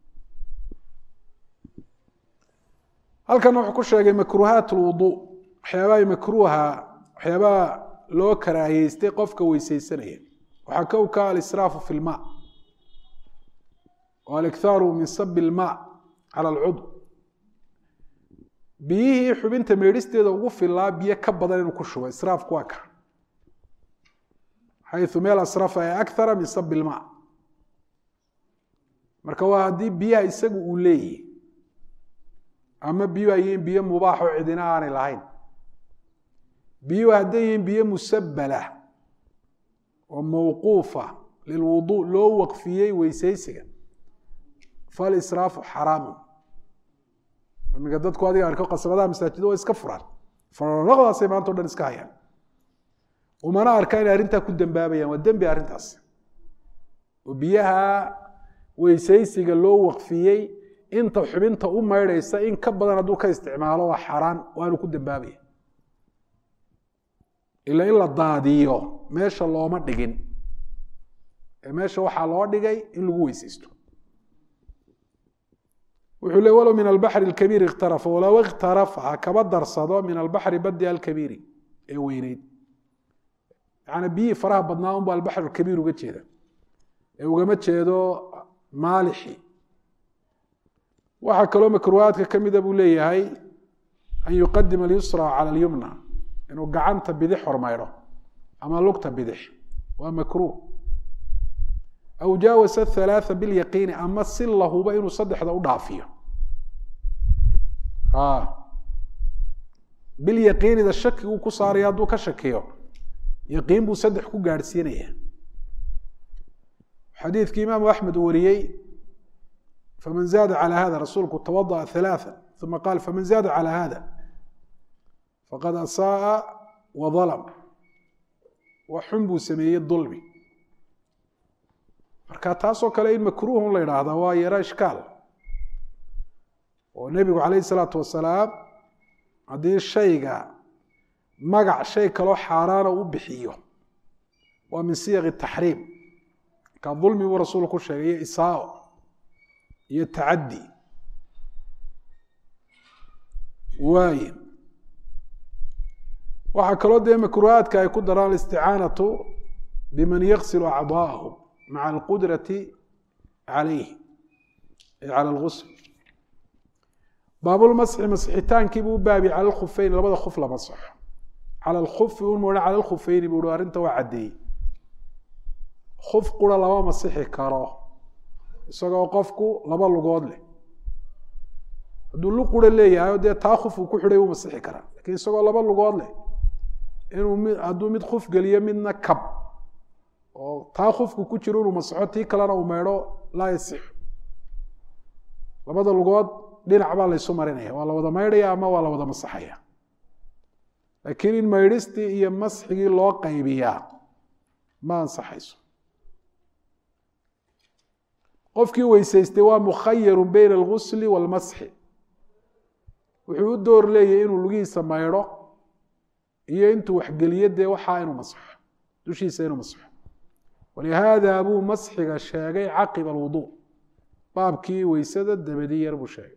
halkan wuxuu ku sheegay makruuhaat lwuduu waxyaabaha makruuha waxyaabaha loo karaahiyeystay qofka weyseysanaya waxaa kow ka alisraafu fi lma o alikhaaru min sabi ilma cala alcudw biyihii xubinta meedhisteeda ugu filaa biyo ka badan inuu ku shubo israafku waa ka xayu meel asrafa ee akara min sabi ilma marka waa haddii biyaha isagu uu leeyahy ama biyuhu ay yihiin biyo mubaax oo cidina aanay lahayn biyuhu hadday yihiin biyo musabala oo mawquufa lilwuduu loo waqfiyey weysaysiga falisraafu xaraamu iminka dadku adiga arko qasabadaha masaajida waa iska furaan faraqdaasay maanta o dhan iska hayaan umana arkaa inay arrintaa ku dembaabayaan waa dembi arrintaas oo biyaha weysaysiga loo waqfiyey inta xubinta u maydhaysa in ka badan hadduu ka isticmaalo waa xaaraan waanu ku dembaabaya ila in la daadiyo meesha looma dhigin ee meesha waxaa loo dhigay in lagu weysaysto wuxuu le walow min albaxri alkabiiri ikhtarafa walow ikhtarafa ha kaba darsado min albaxri badi alkabiiri ee weyneyd yaani biyihii faraha badnaa unba albaxr alkabiir uga jeeda ee ugama jeedo maalixi waxaa kaloo makruuhaadka ka mida buu leeyahay an yuqadima alyusra cala alyumna inuu gacanta bidix hormaydho ama lugta bidix waa makruuh aw jaawasa halaatha bilyaqiini ama si lahuba inuu saddexda u dhaafiyo bilyaqiinida shakiguu ku saaraya hadduu ka shakiyo yaqiin buu saddex ku gaadhsiinaya xadiidkii imaamu axmed uu wariyey faman zaada calى hada rasuulku tawadaأa ثalaaثa uma qaal faman zaada calى hada faqad asaaءa waظalm wa xun buu sameeyey dulmi marka taasoo kale in makruuhun la idhaahda waa yaro ishkaal oo nebigu calayh الsalaatu wasalaam haddii shayga magac shay kaloo xaaraana u bixiyo waa min siyaq taxriim marka dulmi buu rasuulku sheegay iyo isaao iyo tacaddi waaye waxaa kaloo dee makruuhaadka ay ku daraan alisticaanatu biman yaksilu acdaahu maca alqudrati calayh ay cala algusl baabulmasxi masxitaankii buu u baabi cala alkhufeyn labada khuf la masaxo cala alkufi un moodhan cala alkhufeyni buu hi arrinta waa caddeeyey kuf qura lama masixi karo isagoo qofku laba lugood leh hadduu lu qura leeyahay dee taa kuf uu ku xidhay wuu masixi karaa lakiin isagoo laba lugood leh inuu mi hadduu mid kuf geliyo midna kab oo taa kufku ku jiro inuu masaxo tii kalena uu meydho laa yasixu labada lugood dhinac baa laysu marinaya waa la wada maydhaya ama waa la wada masaxaya laakiin in maydhistii iyo masxigii loo qaybiyaa ma ansaxayso qofkii weysaystay waa mukhayaru beyna algusli waalmasxi wuxuu u door leeyahy inuu lugihiisa maydho iyo intuu waxgeliyo dee waxaa inuu masxo dushiisa inuu masxo walihaada buu masxiga sheegay caqiba alwudu baabkii weysada dabadi yar buu sheegay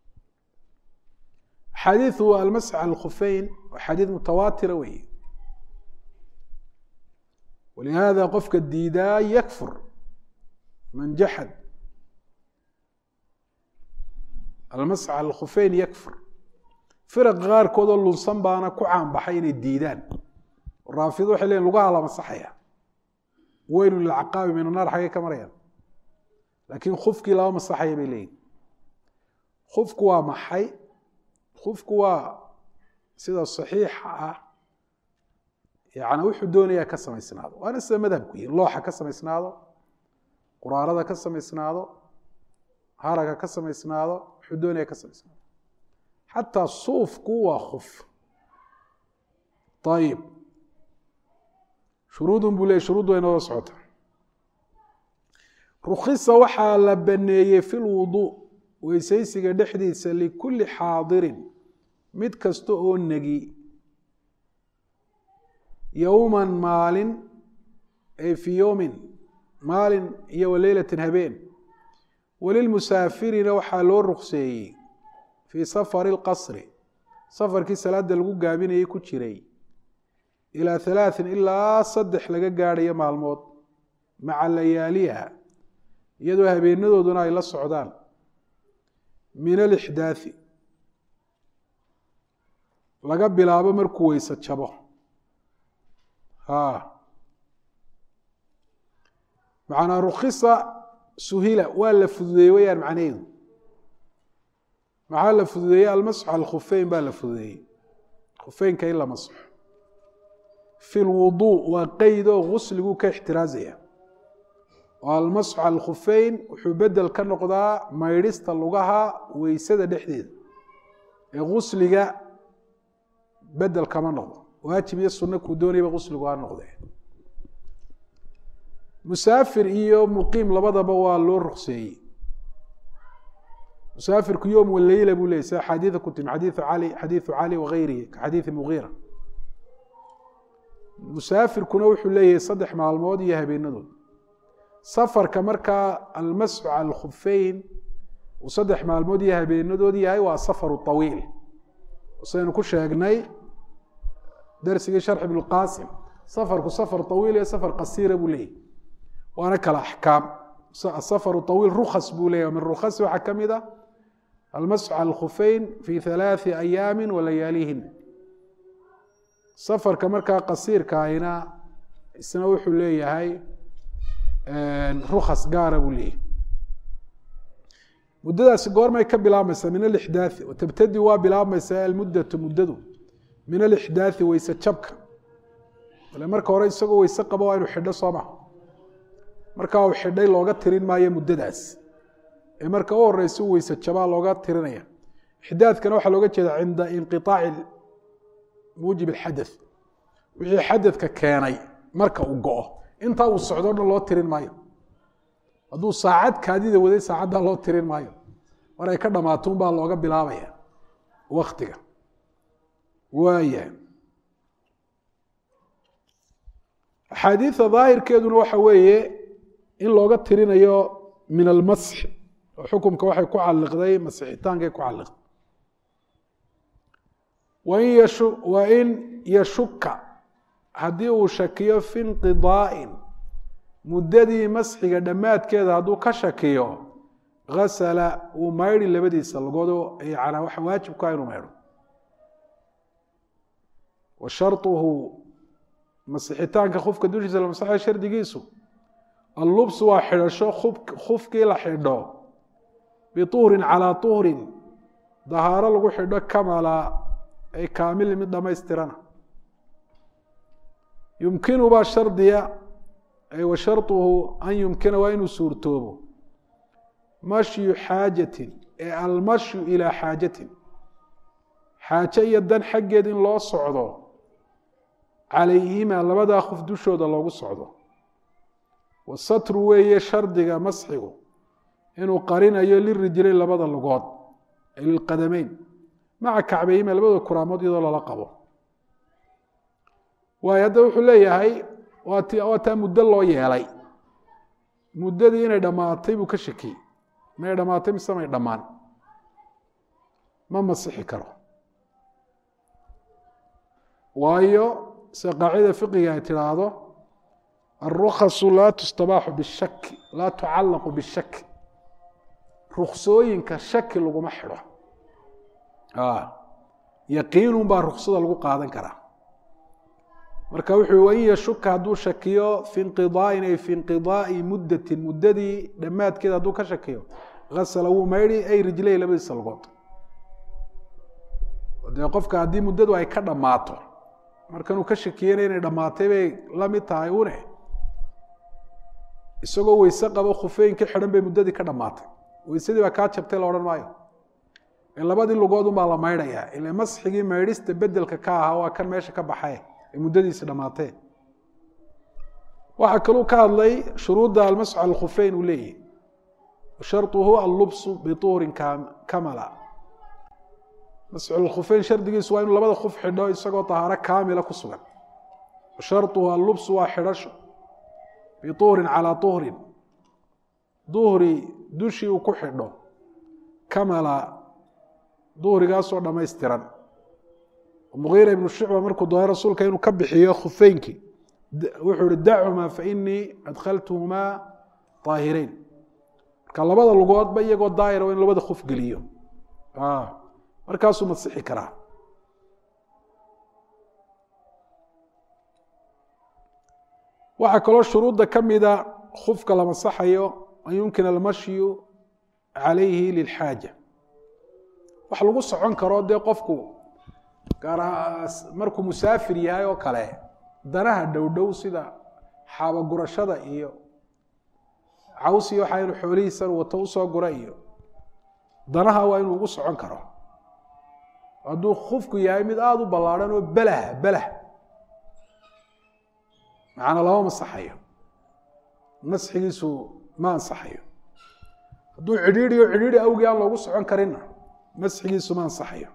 xadiiu almasx cala alkhufeyn waa xadiid mutawaatira weeye walihaada qofka diidaa yakfur man jaxad almasx cala alkhufeyn yakfur firaqa qaarkoodoo lunsan baana ku caanbaxay inay diidaan raafido waxay leeyiin lugaha la masaxaya weynu lilcaqaabi min annaar xaggay ka marayaan laakiin khufkii lama masaxaya bay leeyihin khufku waa maxay khufku waa sida saxiixa ah yani wuxuu doonayaa ka samaysnaado waana sida madhabku yihi looxa ka samaysnaado quraarada ka samaysnaado haraga ka samaysnaado wuxuu doonaya ka samaysnaado xataa suufku waa khuf ayib shuruudun buu leey shuruud way nooga socota rukhisa waxaa la baneeyey fi lwuduu weysaysiga dhexdiisa likulli xaadirin mid kasta oo negi yowman maalin ay fii yowmin maalin iyo waleylatin habeen walilmusaafirina waxaa loo rukseeyey fii safari lqasri safarkii salaada lagu gaabinayay ku jiray ilaa halaaثin ilaa saddex laga gaadhayo maalmood maca layaaliha iyadoo habeenadooduna ay la socdaan min alixdaaثi laga bilaabo markuu weyse jabo macnaa rukhisa suhila waa la fududeeyey wayaan macnaheedu maxaa la fududeeyey almasxu cala alkhufeyn baa la fududeeyey khufeynka in la masxo fi lwuduu waa qeyd oo gusliguu ka ixtiraazaya oo almasxu cala alkhufeyn wuxuu bedel ka noqdaa maydhista lugaha weysada dhexdeeda ee gusliga bedel kama noqdo waajib iyo sunno kuu doonayaba gusligu ha noqdee musaafir iyo muqiim labadaba waa loo rukseeyey musaafirku yowm waleyla buu leyay sida xadiida ku timi xadiiu cali xadiidu cali wagayrihi ka xadiidi mugiira musaafirkuna wuxuu leeyahay saddex maalmood iyo habeenadood safarka markaa almasxu cala alkhufeyn uu saddex maalmood iyo habeenadood yahay waa safaru طawiil saynu ku sheegnay darsigii sharx ibn qaasim safarku safar طawiil iyo safar qasiira buu leeyahy waana kala axkaam asafaru طawiil rukas buu leeyahy min rukhasi waxaa ka mid a almasxu cala alkhufeyn fi halaaثi ayaami walayaalihin safarka markaa qasiirkaayna isna wuxuu leeyahay rukas gaara buu leeyahy muddadaasi goormay ka bilaabmaysaa min alixdaaثi watabtadi waa bilaabmaysaa almuddatu muddadu min alixdaaثi weyse jabka ale marka hore isagoo weyse qabo waa inu xidho soo maha markaa uu xidhay looga tirin maayo muddadaas ee marka u horeysa u weyse jabaa looga tirinaya ixdaadkana waxaa looga jeeda cinda inqiطaaci muujib اxadaث wixii xadadka keenay marka uu go-o intaa uu socdo dhan loo tirin maayo hadduu saacad kaadida waday saacaddaa loo tirin maayo mar ay ka dhamaatuun baa looga bilaabaya waktiga waaya axaadiida daahirkeeduna waxa weeye in looga tirinayo min almasxi oo xukumka waxay ku caliqday masixitaankay ku caliqday wain yashu wa in yashuka haddii uu shakiyo fi inqidaa'in muddadii masxiga dhammaadkeeda hadduu ka shakiyo gasala uu maydhi labadiisa lagoodo yana waxa waajibkaa inuu maydho wa sharuhu masixitaanka khufka dushiisa la masaxayo shardigiisu allubsu waa xidhasho khufkii la xidho bituhrin calaa tuhrin dahaaro lagu xidho kamala ay kaamili mid dhammaystirana yumkinu baa shardiya ay wa sharuhu an yumkina waa inuu suurtoobo mashyu xaajatin ee almashyu ilaa xaajatin xaaje iyo dan xaggeed in loo socdo calayhima labadaa qof dushooda loogu socdo wasatru weeye shardiga masxigu inuu qarinayo lirijlayn labada lugood ay lilqadameyn maca kacbayhima labada kuraamood iyadoo lala qabo waayo hadda wuxuu leeyahay waat waa taa muddo loo yeelay muddadii inay dhammaatay buu ka shakiyey may dhammaatay mise may dhammaan ma masixi karo waayo se qaacida fiqiga ay tidhaahdo alrukhasu laa tustabaaxu bishaki laa tucallaqu bishaki ruksooyinka shaki laguma xidho yaqiinun baa ruksada lagu qaadan karaa marka wuxuu wain yashuka hadduu shakiyo fi inqidaa'in ay fi inqidaai muddatin muddadii dhammaadkeeda hadduu ka shakiyo asala wuu maydhi ay rijlay labadiisa lugood dee qofka haddii muddadu ay ka dhammaato markanuu ka shakiyena inay dhammaatay bay la mid tahay une isagoo weyse qabo khufeyn ka xidhan bay muddadii ka dhammaatay weysadii baa kaa jabtay la odhan maayo labadii lugood unbaa la maydhayaa ila masxigii maydhista bedelka ka ahaa waa kan meesha ka baxay ee muddadiisi dhammaatee waxaa kaluu ka hadlay shuruudda almasx al khufeyn uu leeyahy sharuhu allubsu bituurin kamala masxulkhufeyn shardigiisu waa inuu labada kuf xidho isagoo tahaaro kaamila ku sugan sharuhu allubsu waa xidhasho bituurin calaa tuhrin duhri dushii uu ku xidho kamala duhrigaasoo dhammaystiran mugiira ibnu shucba markuu doonay rasuulka inuu ka bixiyo khufeynkii wuxuu ihi dachumaa fainii adkhaltuhumaa طaahireyn marka labada lugoodba iyagoo daahira in labada kuf geliyo markaasuu masixi karaa waxaa kaloo shuruudda ka mida kufka la masaxayo an yumkina almashyu calayhi lilxaaja wax lagu socon karo dee qofku gaar markuu musaafir yahay oo kale danaha dhowdhow sida xaabagurashada iyo caws iyo waxaa inu xoolihiisan wato usoo gura iyo danaha waa inuu ugu socon karo hadduu kufku yahay mid aada u ballaadhan oo belah belah macana lama masaxayo masxigiisu ma ansaxayo hadduu cidhiidriyo cidhiidri awgii aan loogu socon karinna masxigiisu ma ansaxayo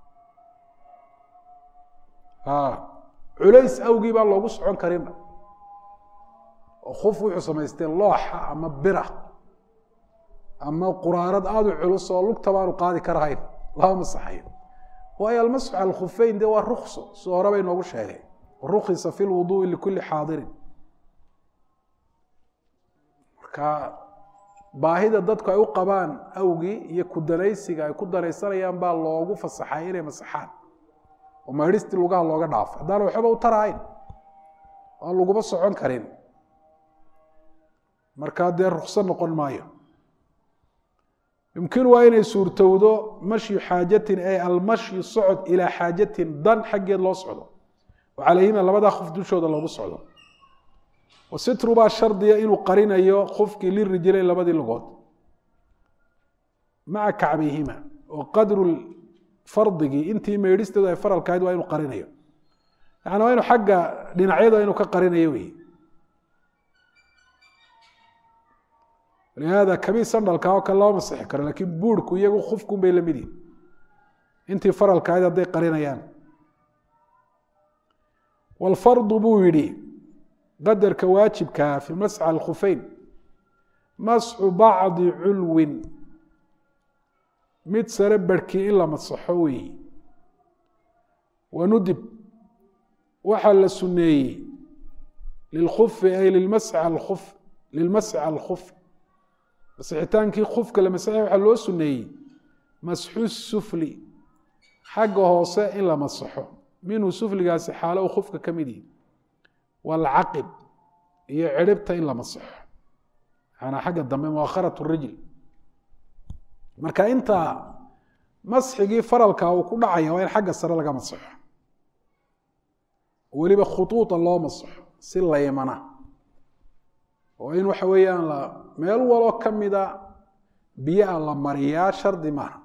culays awgii baan loogu socon karinna oo kuf wuxuu samaystee looxa ama bira ama quraarad aada u culus oo lugta baanu qaadi karahayn lama masaxayo waayo almasxu cala alkhufeyn dee waa rukso si hore bay noogu sheegay rukhisa fi lwuduui likulli xaadirin marka baahida dadku ay u qabaan awgii iyo ku danaysiga ay ku danaysanayaan baa loogu fasaxay inay masaxaan oo maydhistii lugaha looga dhaafo haddaan waxba u tarahayn aan laguma socon karin markaa dee rukso noqon maayo yumkinu waa inay suurtowdo mashyu xaajatin ay almashyu socod ilaa xaajatin dan xaggeed loo socdo oo calayhima labadaa kuf dushooda loogu socdo wasitru baa shardiya inuu qarinayo kufkii lirijlayn labadii lugood maca kacbayhima oo qadru fardigii intii meydhisteedu ay faralkahayd waa inuu qarinayo yani waa inu xagga dhinacyada inuu ka qarinayo wey lihaada kabii sandhalka oo kale lama masixi karo lakiin buurhku iyagu kufkun bay lamid yihin intii faralkahayd hadday qarinayaan wاlfardu buu yihi qadarka waajibkaa fi masx alkhufeyn masxu bacdi culwin mid sare barhkii in la masaxo weeyi wanudib waxaa la suneeyey lilkufi ay limasxi alkuf lilmasxi alkuf masixitaankii kufka la masaxay waxaa loo suneeyey masxu sufli xagga hoose in la masaxo minhu sufligaasi xaalo u kufka ka mid yihi waalcaqib iyo ciribta in la masaxo maanaa xagga dambe muakharat rijl marka inta masxigii faralka uu ku dhacaya waa in xagga sare laga masaxo weliba khuuuda loo masaxo si laymana oo in waxa weeyaan la meel waloo ka mida biyaha la mariyaa shardi maaha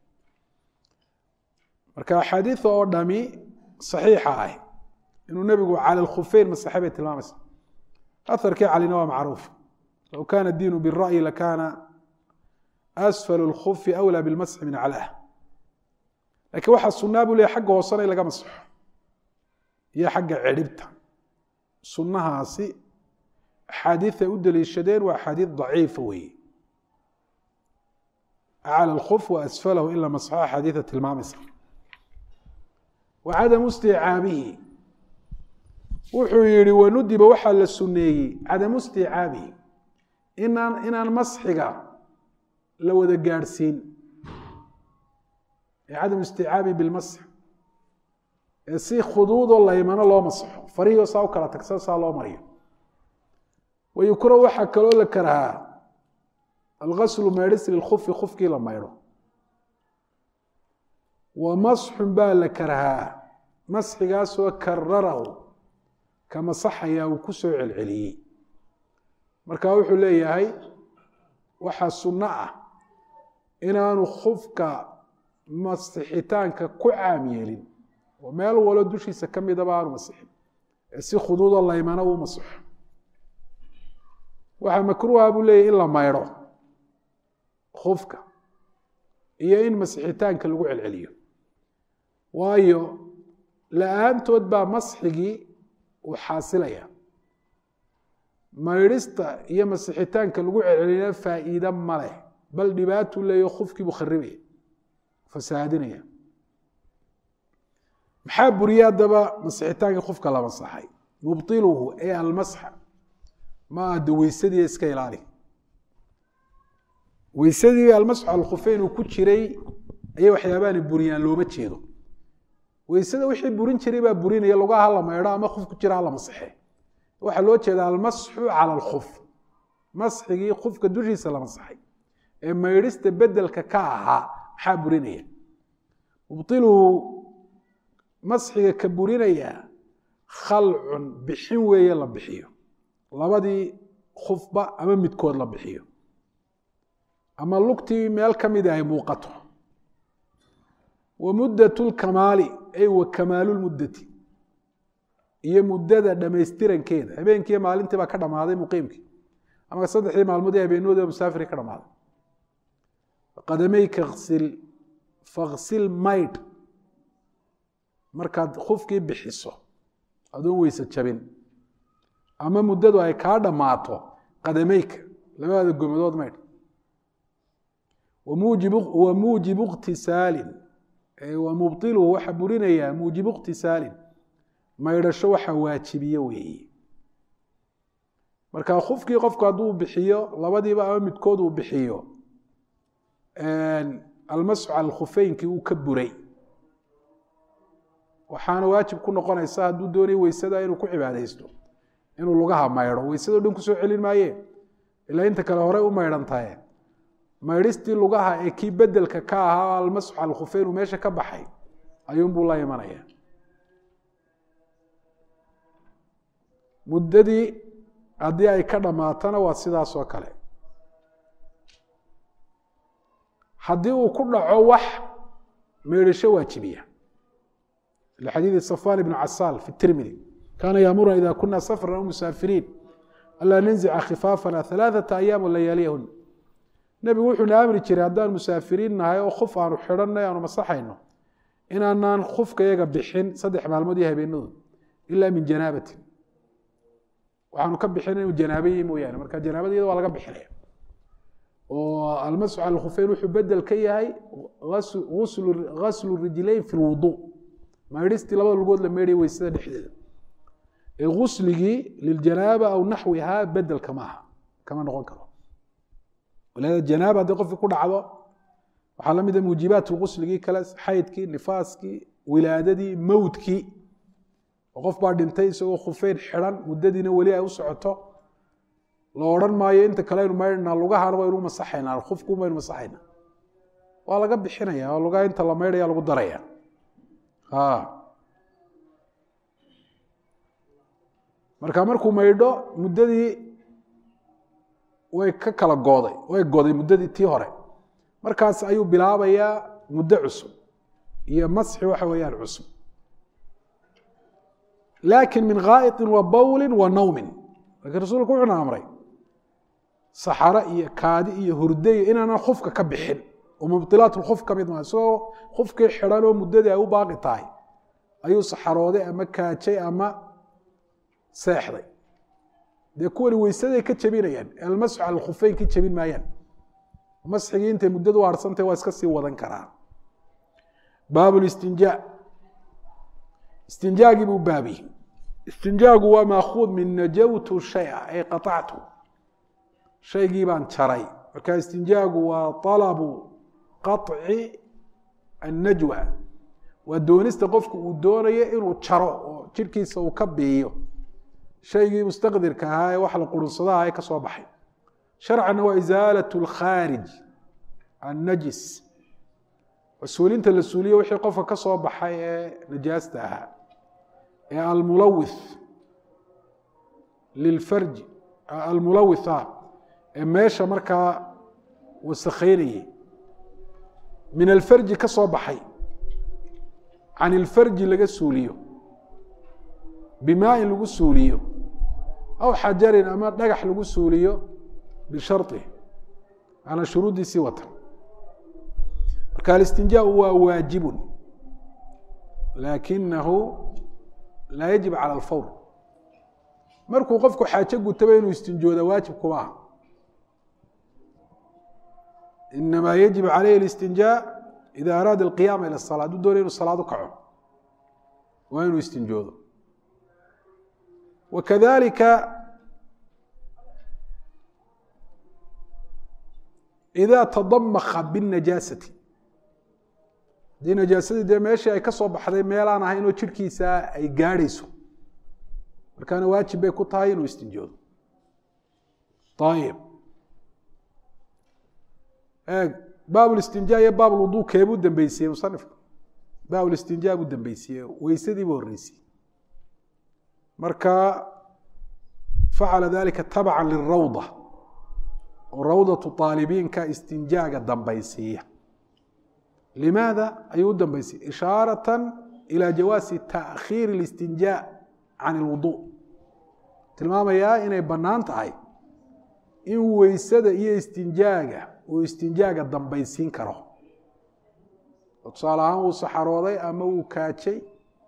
marka axaadiida oo dhami saxiixa ah inuu nebigu cala alkhufeyn masaxe bay tilmaamaysa aharkii calina waa macruuf low kana diinu bira'yi lakana asfal اlkufi awlى bilmasxi min aclaah lakiin waxaa sunaa buu leeyahy xagga hoosena in laga masxo iyo xagga cidhibta sunnahaasi axaadiid ay u daliishadeen waa axaadiid daciifa weeye aclى اlkuf wa asfalahu in la masxo axaadiida tilmaamaysa wa cadamu isticaabihi wuxuu yihi wanudiba waxaa la suneeyey cadamu isticaabihi inaan inaan masxiga la wada gaadhsiin cadam isticaabi bilmasx ee si khuduudoo laymano loo masxo farihio saa u kala tagsan saa loo mariyo wayukra waxaa kaloo la karhaa algaslu maydhis lilkufi kufkii la maydho wa masxun baa la karhaa masxigaasoo kararahu ka masaxaya uu ku soo celceliyey marka wuxuu leeyahay waxaa sunno ah inaanu kufka masixitaanka ku caam yeelin oo meel walo dushiisa ka midaba aanu masixin ee si khuduudoo laymana uu masixo waxaa makruuha buu leeyahy in la maydho kufka iyo in masixitaanka lagu celceliyo waayo la-aantood baa masxigii uu xaasilaya maydhista iyo masixitaanka lagu celcelina faa'iide ma leh bal dhibaatuu leeyaho kufkii buu kharibaya fasaadinaya maxaa buriye haddaba masixitaankii kufka la masaxay mubطiluhu ee almasxa ma ada weysadii iska ilaali weysadii almasxu alkhufeyn uu ku jiray ayay waxyaabaani buriyaan looma jeedo weysada wixii burin jiray baa burinaya lugaha la maydho ama kuf ku jira hala masaxe waxaa loo jeeda almasxu cala alkuf masxigii kufka dushiisa la masaxay ee maydhista bedelka ka ahaa maxaa burinaya mubطiluhu masxiga ka burinaya khalcun bixin weeye la bixiyo labadii kufba ama midkood la bixiyo ama lugtii meel ka mida ay muuqato wa muddat lkamaali ay wa kamaalu lmuddati iyo muddada dhamaystirankeeda habeenkiiyo maalintii baa ka dhamaaday muqiimkii ama saddexdii maalmood ee habeenooda musaafiri ka dhamaaday qadamayka sil faksil maydh markaad kufkii bixiso adoon weyse jabin ama muddadu ay kaa dhammaato qadamayka labada gomadood maydh wa muujibu ikhtisaalin wa mubطiluhu waxaa burinayaa muujibu ikhtisaalin maydhasho waxaa waajibiye weeye marka kufkii qofku hadduu bixiyo labadiiba ama midkood uu bixiyo almasxu cala khufeynkii uu ka buray waxaana waajib ku noqonaysa hadduu doonaya weysada inuu ku cibaadaysto inuu lugaha maydho weysadao dhan kusoo celin maaye ilaa inta kale horey u maydhantaye maydhistii lugaha ee kii bedelka ka ahaa almasxu cala khufeyn uu meesha ka baxay ayuunbuu la imanaya muddadii haddii ay ka dhammaatana waa sidaas oo kale haddii uu ku dhaco wax meydhasho waajibiya lxadiidi safwan ibn casaal fi tirmidi kaana yaamuruna ida kuna safran aw musaafiriin anlaa nanzica khifaafana alaaثata ayaam layaaliyahun nebigu wuxuuna amri jiray haddaan musaafiriin nahay oo kuf aanu xidhanay aanu masaxayno inaanaan kufka yaga bixin saddex maalmood iyo habeenadood ila min janaabatin waxaanu ka bixin inuu janaabayi mooyaane marka janaabada iyada waa laga bixinaya oo almasxu cala khufeyn wuxuu bedel ka yahay gaslu rijlayn fi lwudu maydhistii labada lugood la meydhaya weysada dhexdeeda ee gusligii liljanaaba aw naxwihaa bedelka maaha kama noqon karo walaada janaaba haddii qofkii ku dhacdo waxaa la mida muujibaat lgusligii kale xaydkii nifaaskii wilaadadii mowdkii oo qof baa dhintay isagoo khufeyn xidhan muddadiina weli ay u socoto la odhan maayo inta kale aynu maydhnaa lugahana waynu masaxaynaa kufku baynu masaxaynaa waa laga bixinaya oo lugaha inta la maydhaya lagu daraya marka markuu maydho muddadii way ka kala gooday way goday muddadii tii hore markaas ayuu bilaabayaa muddo cusub iyo masxi waxa weeyaan cusub laakin min gaa'iطin wa bawlin wa nawmin laakiin rasuulku wuxuuna amray saxaro iyo kaadi iyo hurdayo inaanan khufka ka bixin oo mubdilaat lkhuf ka mid maa isagoo khufkii xidhan oo muddadii ay u baaqi tahay ayuu saxarooday ama kaajay ama seexday dee kuwani weysaday ka jebinayaan almasxu cala alkhufeyn ka jebin maayaan masxigii intay muddadu harsantay waa iska sii wadan karaa baab listinjaa istinjaagii buu baabi istinjaagu waa maakuud min najawtu shaya ay qaطactu shaygii baan jaray marka istinjaagu waa alabu qaطci annajwa waa doonista qofku uu doonayo inuu jaro oo jirhkiisa uu ka biiyo shaygii mustaqdirka ahaa ee wax la qurunsadaha ee ka soo baxay sharcanna waa isaalaة اlkhaarij annajis suulinta la suuliyo wixii qofka ka soo baxay ee najaasta ahaa ee almulawith lilfarji almulawitha ee meesha markaa wasakheynayay min alfarji ka soo baxay can ilfarji laga suuliyo bimaa in lagu suuliyo aw xajarin ama dhagax lagu suuliyo bishari maanaa shuruuddiisii watan marka alistinjaau waa waajibun laakinahu laa yajib cala alfawr markuu qofku xaajo gutaba inuu istinjooda waajib kuma aha inamaa yajib calayhi اlistinjaa ida araada alqiyaama ila الsalaa hadduu doonaya inu salaad u kaco waa inuu istinjoodo wakadalika ida tadamaka bالnajaasati haddii najaasadii dee meeshii ay ka soo baxday meelaan ahayn oo jirhkiisa ay gaadhayso markaana waajib bay ku tahay inuu istinjoodo ayib eeg baab listinjaa iyo baab lwudu keebuu dambeysiyey musanifku baab listinjaa buu dambeysiyey weysadiibu horreysiyey marka facala dalika tabca lirawda oo rawdatu aalibiinka istinjaaga dambaysiiya limaada ayuu u dambaysay ishaarata ilى jawaasi taakhiir اlistinjaa can اlwudu tilmaamayaa inay bannaan tahay in weysada iyo istinjaaga uu istinjaaga dambaysiin karo oo tusaale ahaan wuu saxarooday ama wuu kaajay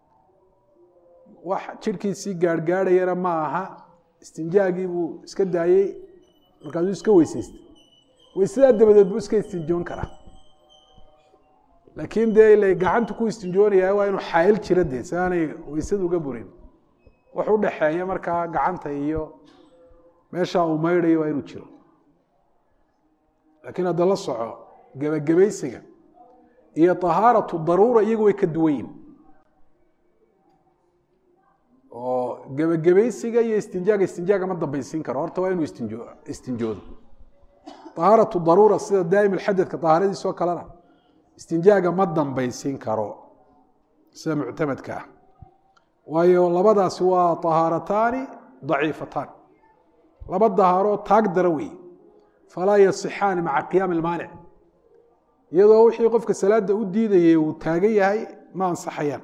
wax jirhkiisii gaarhgaadhayana ma aha istinjaagii buu iska daayey markaasuu iska weysaystay weysadaa dabadeed buu iska istinjoon karaa laakiin dee ila gacanta ku istinjoonaya waa inuu xaayil jira dee si aanay weysada uga burin wax u dhaxeeya markaa gacanta iyo meesha uu maydhayo waa inuu jiro laakiin hadda la soco gebagabaysiga iyo طahaaratu daruura iyagu way ka duwan yihin oo gebagabaysiga iyo istinjaaga istinjaaga ma dambaysiin karo horta waa inuu istinjo istinjoodo طahaaratu daruura sida daa'im alxadadka طahaaradiis oo kalena istinjaaga ma dambaysiin karo sida muctamadka ah waayo labadaasi waa طahaarataani ضaciifatan laba dahaaroo taag dara weeye falaa yasixaani maca qiyaami اlmaanic iyadoo wixii qofka salaada u diidayay uu taagan yahay ma ansaxayaan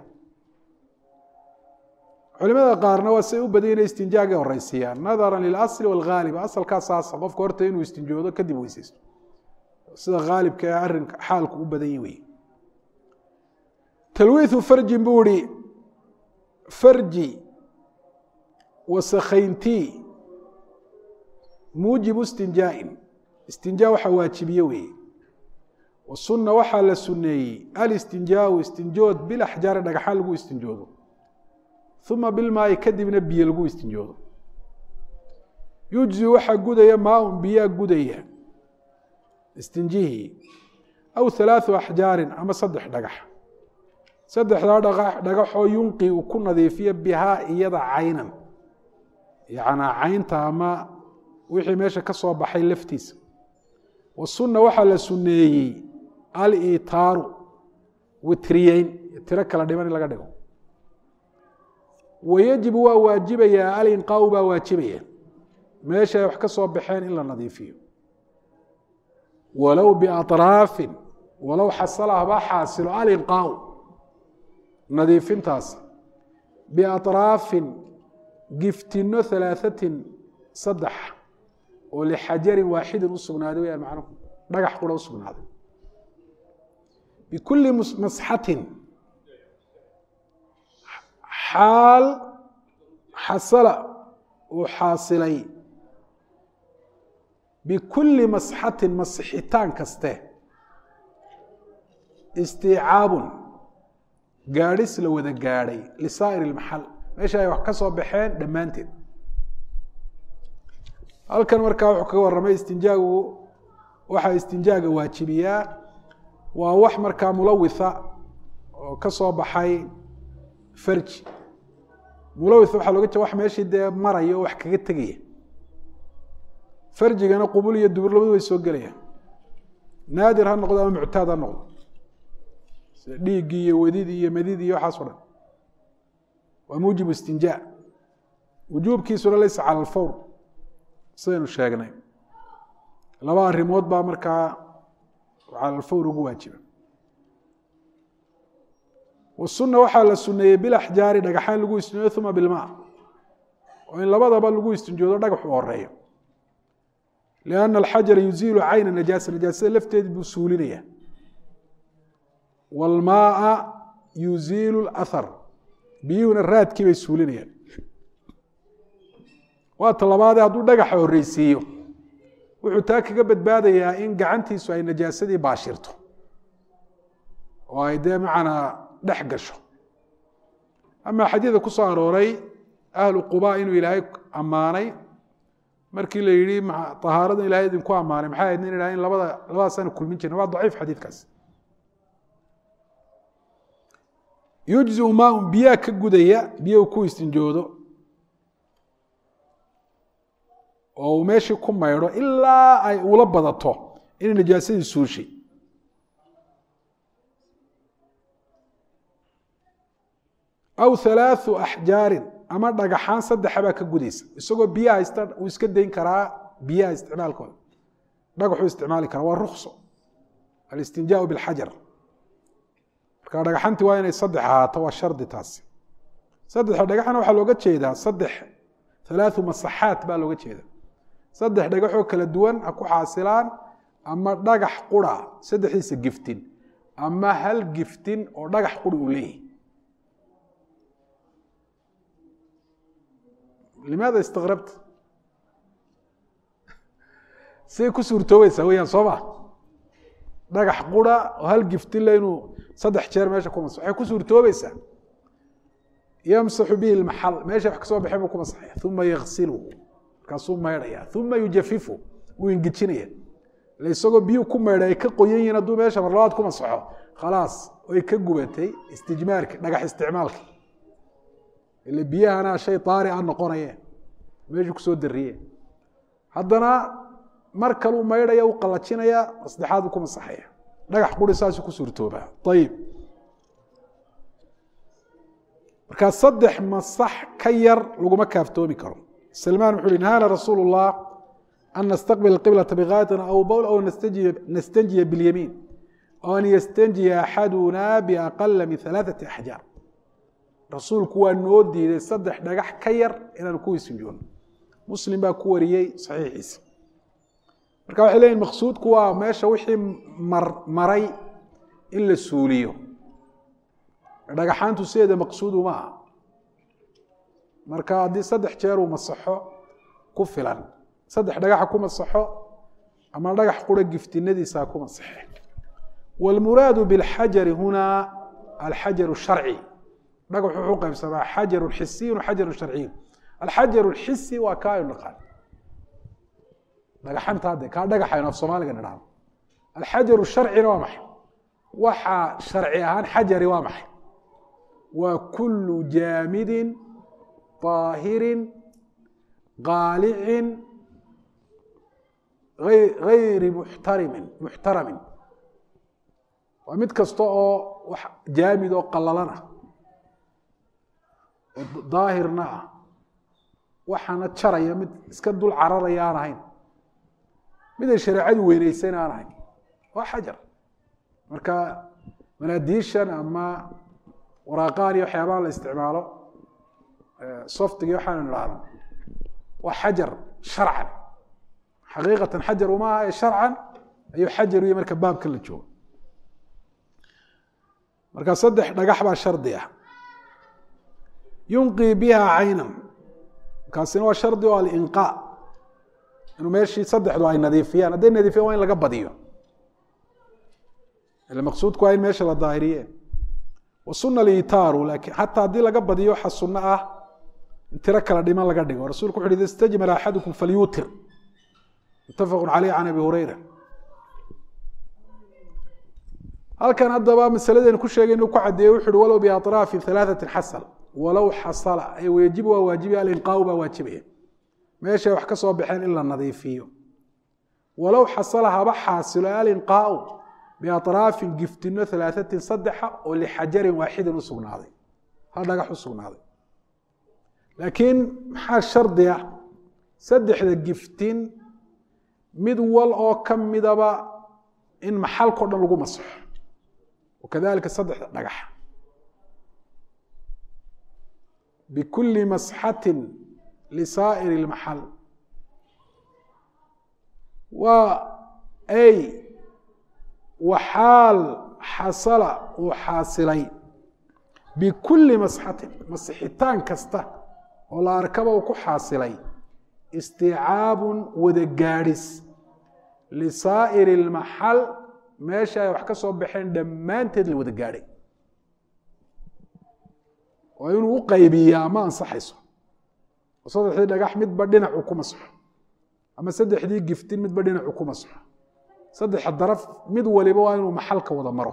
culimada qaarna waa say u badan inay istinjaagay horeysiiyaan nadara lilasli wاlghaalib asalkaa saasa qofka horta inuu istinjoodo kadib weyseysto sida haalibka ee arinka xaalku u badan yi wey talwiihu farjin buu ihi farji wasakhayntii muujibu istinjaain istinjaa waxaa waajibiye weeye wasuna waxaa la suneeyey alistinjaau istinjood bilaxjaari dhagaxaan lagu istinjoodo uma bilmaayi kadibna biyo lagu istinjoodo yujzi waxaa gudaya maaun biyaa gudaya istinjihii aw halaathu axjaarin ama saddex dhagax saddexdaa dhaga dhagaxoo yunqi uu ku nadiifiyo bihaa iyada caynan yacnaa caynta ama wixii meesha ka soo baxay laftiisa wasunna waxaa la sunneeyey alitaaru witriyeyn tiro kala dhiman in laga dhigo wayajibu waa waajibayaa alinqaau baa waajibaya meesha ay wax ka soo baxeen in la nadiifiyo walow biaطraafin walow xasala haba xaasilo alinqaau nadiifintaas biaطraafin giftino halaaثatin saddex oo lixajarin waaxidin u sugnaaday wayaan macnuhu dhagax qura u sugnaaday bikulli masxatin xaal xasala uu xaasilay bikulli masxatin masixitaan kaste istiicaabun gaadhis la wada gaadhay lisaa'ir ilmaxal meesha ay wax ka soo baxeen dhammaanteed halkan markaa wuxuu kaga warramay istinjaagu waxaa istinjaaga waajibiyaa waa wax markaa mulawitha oo ka soo baxay farji mulawitha waxaa looga jeeda wax meeshii dee maraya oo wax kaga tegaya farjigana qubul iyo dubur labadu way soo gelayaan naadir ha noqdo ama muctaad ha noqdo sida dhiiggii iyo wedidii iyo madidii iyo waxaas o dhan waa muujibu istinjaa wujuubkiisuna laysa cala alfawr sidaynu sheegnay laba arrimood baa markaa cala alfawr ugu waajiba wasuna waxaa la suneeyey bilaxjaari dhagaxaan lagu istinjoodo uma bilmaa oo in labadaba lagu istinjoodo dhagaxu horeeyo lianna alxajara yuziilu cayna najaasa najaasada lafteedi buu suulinaya waalmaaa yuziilu lahar biyuhuna raadkii bay suulinayaan waa ta labaadee hadduu dhagaxa horreysiiyo wuxuu taa kaga badbaadayaa in gacantiisu ay najaasadii baashirto oo ay dee macanaa dhex gasho amaa xadiida ku soo arooray ahlu quba inuu ilaahay ammaanay markii la yihi ahaarada ilahay idinku ammaanay maxay ahayd in in labada labadaasaan kulmin jirna waa daciif xadiidkaas yujziu maaun biyaa ka gudaya biyo ku istinjoodo oo uu meeshii ku maydho ilaa ay ula badato inay najaasadii suushay aw halaathu axjaarin ama dhagaxaan saddexa baa ka gudaysa isagoo biyaha haysta uu iska dayn karaa biyaha isticmaalkooda dhagaxuu isticmaali karaa waa rukso alistinjaau bilxajar marka dhagaxantii waa inay saddex ahaato waa shardi taasi saddexa dhagaxna waxaa looga jeedaa saddex halaathu masaxaat baa looga jeeda saddex dhagaxoo kala duwan ha ku xaasilaan ama dhagax qura saddexdiisa giftin ama hal giftin oo dhagax quri uu leeyahy limaada istikrabta siday ku suurtoobaysaa weyaan soo ma dhagax qura oo hal giftile inuu saddex jeer meesha ku masaxo waxay ku suurtoobaysaa yamsaxu bihi lmaxal meesha wax kasoo baxeen buu ku masaxaya uma yaksilu markaasuu maydhaya uma yujafifu wuu ingejinaya ila isagoo biyuu ku maydhay ay ka qoyan yihiin hadduu meesha mar labaad ku masaxo khalaas way ka gubatay istijmaarki dhagax isticmaalka ile biyahana shay daari a noqonaye meeshuu kusoo dariye haddana mar kaluu maydhaya u qalajinaya saddexaad u ku masaxaya dhagax quri saasuu ku suurtoobaa ayib markaa saddex masax ka yar laguma kaaftoomi karo salmaan wuxu uhi nahaana rasuulu الlah an nastaqbil qiblata bikaayatin aw bowl aw nastanjiya biاlyamiin aw an yastanjiya axaduna biaqala min ثalaaثati axjaar rasuulku waa noo diiday saddex dhagax ka yar inaan ku isinjoono muslim baa ku wariyey saxiixiisa marka waxay leyihin maqsuudku waa meesha wixii maray in la suuliyo dhagaxaantu sideeda maqsuudu ma aha marka haddii saddex jeer uu masaxo ku filan saddex dhagaxa ku masaxo ama dhagax qura giftinadiisa ku masaxe wاlmuraadu biاlxajari huna alxajar الsharci dhagax wuxuu qaybsamaa xajaru xisiyu xajaru sharciyu alxajaru lxisi waa kaa aynu naqaan dhagaxanta hadde kaa dhagaxaynu af soomaaliga nidhahno alxajaru sharcina waa maxay waxa sharci ahaan xajari waa maxay waa kulu jaamidin طaahirin qaalicin gayri muxtarimin muxtaramin waa mid kasta oo wax jaamid oo qalalana oo daahirna ah waxaana jaraya mid iska dul cararaya aan ahayn miday shareecadu weyneyseen aan ahayn waa xajar marka manaadiishan ama waraaqaan iyo waxyaabaha la isticmaalo softiga waxaanu idhaahno waa xajar sharcan xaqiiqatan xajar uma aha ee sharcan ayuu xajar uya marka baabkan la joogo marka saddex dhagax baa shardi ah yunqii biha caynan kaasina waa shardi oo alinqaa inuu meeshii saddexdu ay nadiifiyaan hadday nadiifiyaan waa in laga badiyo ila maqsuudku waa in meesha la daahiriye wa suna litaaru lakin xataa haddii laga badiyo waxa sunno ah in tiro kala dhiman laga dhigo rasulku wuxu uhi ida istajmala axadukum falyuutir mutafaqu caleyh can abi hureyra halkan haddaba masaladeen ku sheegay inuu ku cadeeye wuxu uhi walow biaطraafi halaaثati xasal walow xasala ay waajib waa waajibaya alinqaau baa waajibaya meeshay wax ka soo baxeen in la nadiifiyo walow xasala haba xaasilo alinqaau biaطraafin giftino halaaثatin saddexa oo lixajarin waaxidin u sugnaaday hal dhagax u sugnaaday laakiin maxaa shardi ah saddexda giftin mid wal oo ka midaba in maxalkao dhan lagu masaxo wakadalika saddexda dhagax bikuli masxatin lisaa'ir اlmaxal waa ay waxaal xasala uu xaasilay bikuli masxatin masixitaan kasta oo la arkaba uu ku xaasilay isticaabun wada gaadhis lisaa'iri اlmaxal meesha ay wax ka soo baxeen dhammaanteed la wada gaadhay oo inuu u qaybiyaa ma ansaxayso oo saddexdii dhagax midba dhinacu ku masxo ama saddexdii giftin midba dhinacu ku masxo saddexa daraf mid waliba waa inuu maxalka wada maro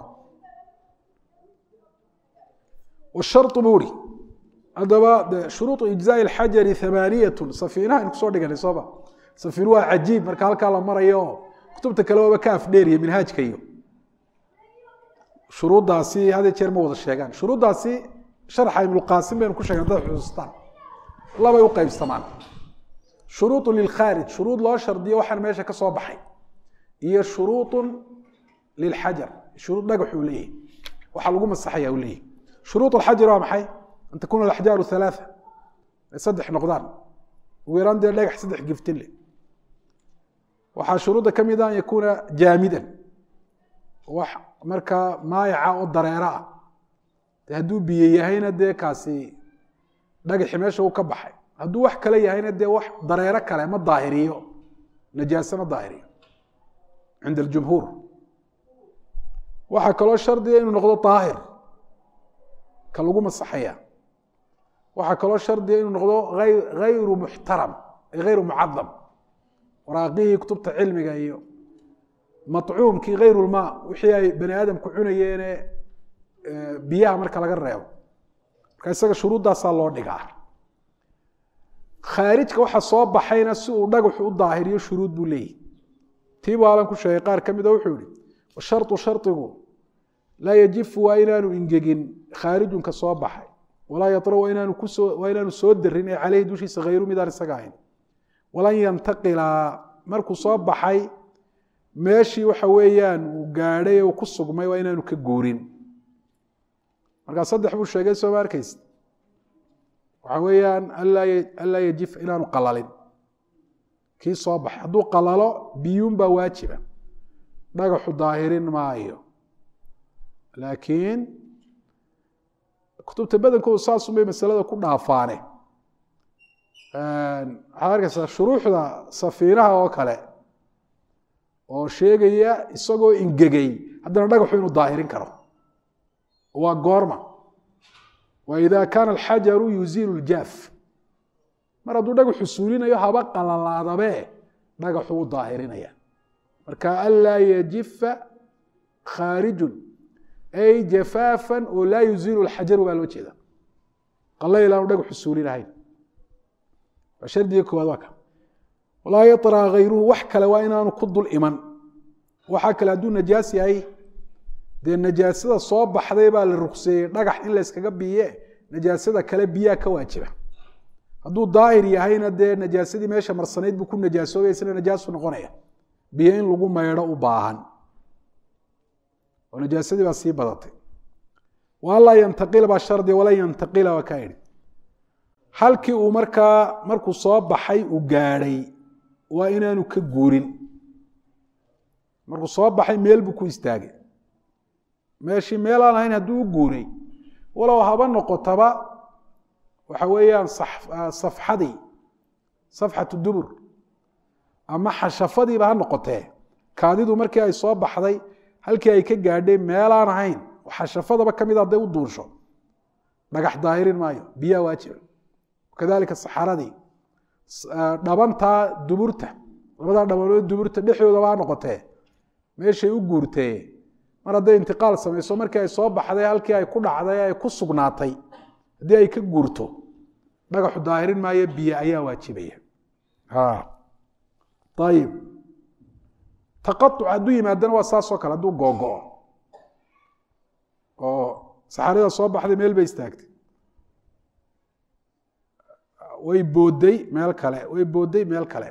washarطu buu uri haddaba shuruuطu ijzaaءi اlxajari hamaaniyatu safiinaha aynu kusoo dhiganay sooba safiin waa cajiib marka halkaa la marayo kutubta kale waaba ka afdheeriya minhaajka iyo shuruuddaasi had jeer ma wada sheegaan shuruuddaasi sharxa ibnuqaasim baynu ku sheegen haddaad xusuustaan labay u qaybsamaan shuruuط lilkhaarij shuruud loo shardiyo waxaan meesha ka soo baxay iyo shuruuط lilxajar shuruud dhagax uu leeyahy waxaa lagu masaxaya uu leeyahy shuruuط alxajar waa maxay an takuna alaxjaaru halaaa ay saddex noqdaan ugu yaraan dee dhagax saddex giftin leh waxaa shuruudda ka mid a an yakuuna jaamidan wax markaa maayaca oo dareero ah de hadduu biyo yahayna dee kaasi dhagaxi meesha uu ka baxay hadduu wax kale yahayna dee wax dareero kale ma daahiriyo najaase ma daahiriyo cinda aljumhuur waxaa kaloo shardiga inuu noqdo daahir ka lagu masaxaya waxaa kaloo shardiga inuu noqdo hayru muxtaram ay hayru mucadam waraaqihii kutubta cilmiga iyo macuumkii hayrulmaa wixii ay bani aadamku cunayeene biyaha marka laga reebo marka isaga shuruuddaasaa loo dhigaa khaarijka waxa soo baxayna si uu dhagaxu u daahiriyo shuruud buu leeyahy tii bu alan ku sheegay qaar ka mida wuxuu yihi washarطu shardigu laa yajifu waa inaanu ingegin khaarijunka soo baxay walaa yara waa inaanu kusoo waa inaanu soo darin ee caleyhi dushiisa hayru midaan isaga ahayn walan yantaqila markuu soo baxay meeshii waxa weeyaan uu gaadhay uu ku sugmay waa inaanu ka guurin markaa saddex buu sheegay sooma arkaysa waxa weeyaan anlaa yajif inaanu qalalin kii soo baxay hadduu qalalo biyuun baa waajiba dhagaxu daahirin maayo laakiin kutubta badankoodu saasun bay masalada ku dhaafaane waxaad arkaysaa shuruuxda safiinaha oo kale oo sheegaya isagoo ingegay haddana dhagaxu inuu daahirin karo waa goorma wa ida kaana alxajaru yuziilu ljaaf mar hadduu dhagaxu suulinayo haba qalalaadabe dhagaxu u daahirinaya marka anlaa yajifa khaarijun ay jafaafan oo laa yuziilu lxajaru baa loo jeeda qalayl aanu dhagaxu suulinahayn waa shardiga koowaad waa ka walaa yaطra hayruhu wax kale waa inaanu ku dul iman waxaa kale hadduu najaas yahay dee najaasada soo baxday baa la rugseeyey dhagax in layskaga biye najaasada kale biyaa ka waajiba hadduu daahir yahayna dee najaasadii meesha marsanayd buu ku najaasoobay isna najaasu noqonaya biyo in lagu maydho u baahan oo najaasadii baa sii badatay walaa yantaqila baa shardi walan yantaqila waa kaa idhi halkii uu markaa markuu soo baxay uu gaadhay waa inaanu ka guurin markuu soo baxay meel buu ku istaagay meeshii meel aan ahayn hadduu u guuray walow haba noqotaba waxa weeyaan safxadii safxatu dubur ama xashafadiiba ha noqotee kaadidu markii ay soo baxday halkii ay ka gaadhay meelaan ahayn xashafadaba ka mid hadday u duunsho dhagax daahirin maayo biyaa waajiba kadalika saxaradii dhabantaa duburta labadaa dhabanood duburta dhexdoodaba ha noqotee meeshay u guurtee mar hadday intiqaal samayso markii ay soo baxday halkii ay ku dhacday ay ku sugnaatay haddii ay ka guurto dhagaxu daahirin maayo biyo ayaa waajibaya ayib taqauc hadduu yimaadana waa saasoo kale hadduu googo-o oo saxarada soo baxday meel bay istaagtay way boodday meel kale way boodday meel kale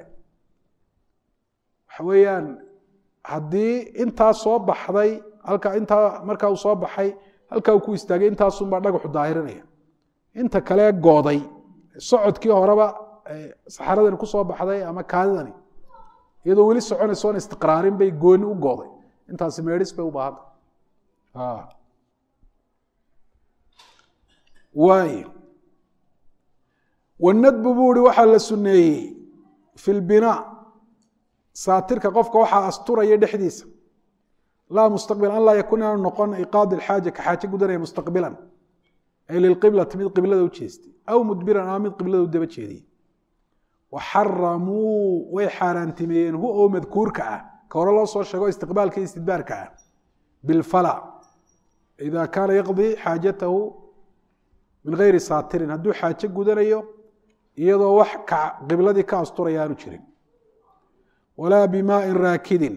waxa weeyaan haddii intaa soo baxday halka intaa markaa uu soo baxay halkaa uu ku istaagay intaasunbaa dhagaxu daahirinaya inta kale gooday socodkii horeba saxaradani ku soo baxday ama kaadidani iyadoo weli soconayso oon istiqraarin bay gooni u gooday intaasi meedhis bay u baahanta waay wanadbu buu ihi waxaa la suneeyey fi lbinaa saatirka qofka waxaa asturaya dhexdiisa laa mustaqbilan an laa yakun inaanu noqon iqaadi xaaja ka xaaje gudanaya mustaqbilan ay lilqiblati mid qiblada u jeestay aw mudbiran ama mid qiblada u daba jeediyey waxaramuu way xaaraantimeeyeen hu oo madkuurka ah ka hore loo soo sheego istiqbaalka iyo istidbaarka ah bilfala ida kaana yaqdii xaajatahu min gayri saatirin hadduu xaaje gudanayo iyadoo wax qibladii ka asturaya aanu jirin walaa bimaain raakidin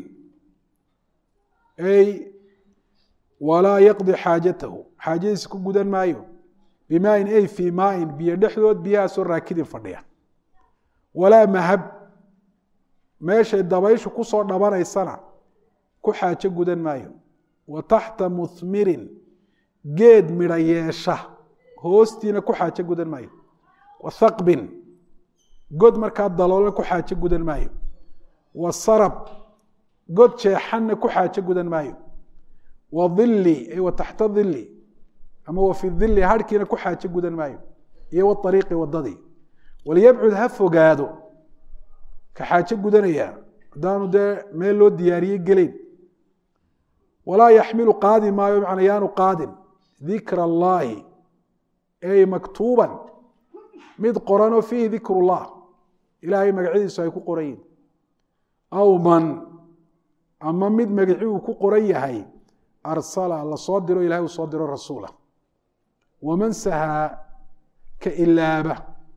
ay walaa yaqdi xaajatahu xaajadiisa ku gudan maayo bimaain ay fii maain biyo dhexdood biyahaasoo raakidin fadhiya walaa mahab meeshay dabayshu kusoo dhabanaysana ku xaajo gudan maayo wa taxta muhmirin geed midha yeesha hoostiina ku xaajo gudan maayo wa thaqbin god markaa daloolan ku xaajo gudan maayo wa sarab god jeexanna ku xaajo gudan maayo wa dhili ay wa taxta dhili ama wa fi dhili harhkiina ku xaajo gudan maayo iyo waariiqi wadadii walyabcud ha fogaado ka xaajo gudanaya haddaanu dee meel loo diyaariyey geleyn walaa yaxmilu qaadi maayo macna yaanu qaadin dikra allaahi ay maktuuban mid qoranoo fiihi dikru llah ilaahay magacyadiisu ay ku qoran yihin aw man ama mid magaci uu ku qoran yahay arsala la soo diro ilahay uu soo diro rasuula waman sahaa ka ilaaba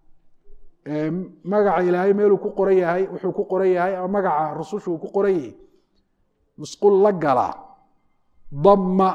magaca ilaahay meeluu ku qoran yahay wuxuu ku qoran yahay ama magaca rusushu uu ku qoran yahay musqul la galaa damma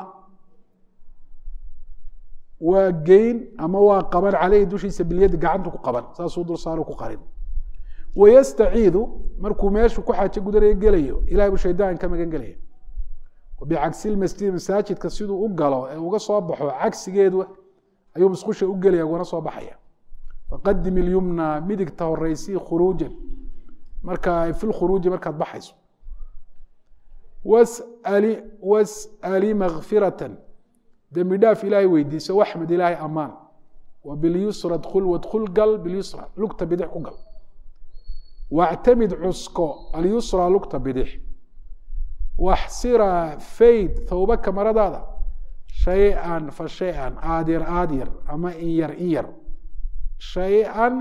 waa geyn ama waa qaban caleyhi dushiisa bilyadi gacantu ku qaban saasuu dul saaru ku qarin wayastaciidu markuu meeshu ku xaajo gudanayo gelayo ilahay buu shaydaan ka magan gelaya bicagsi lmasjidi masaajidka siduu u galo ee uga soo baxo cagsigeedu ayuu musqusha u gelaya ugana soo baxaya faqadim ilyumna midigta horeysii khuruujan marka fi lkhuruuji markaad baxayso wasali was'ali makfiratan dembi dhaaf ilaahay weydiiso waxmed ilaahay amaan wa bilyusra dkul wadkul gal bilyusra lugta bidix ku gal wactamid cusko alyusra lugta bidix waxsira fayd thawbaka maradaada shay-an fa shay-an aadyar aadyar ama in yar in yar shay-an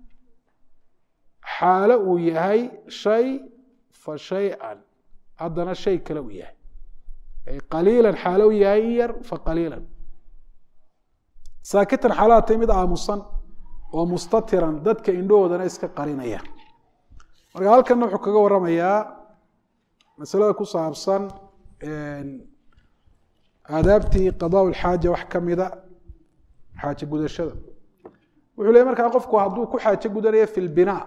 xaalo uu yahay shay fa shay-an haddana shay kale uu yahay ay qaliilan xaalo uu yahay in yar fa qaliilan saakitan xaalada tay mid aamusan oo mustatiran dadka indhahoodana iska qarinaya marka halkanna wuxuu kaga waramayaa masalada ku saabsan aadaabtii qadaa lxaaja wax ka mida xaaje gudashada wuxuu leey markaa qofku hadduu ku xaajo gudanayo fi lbinaa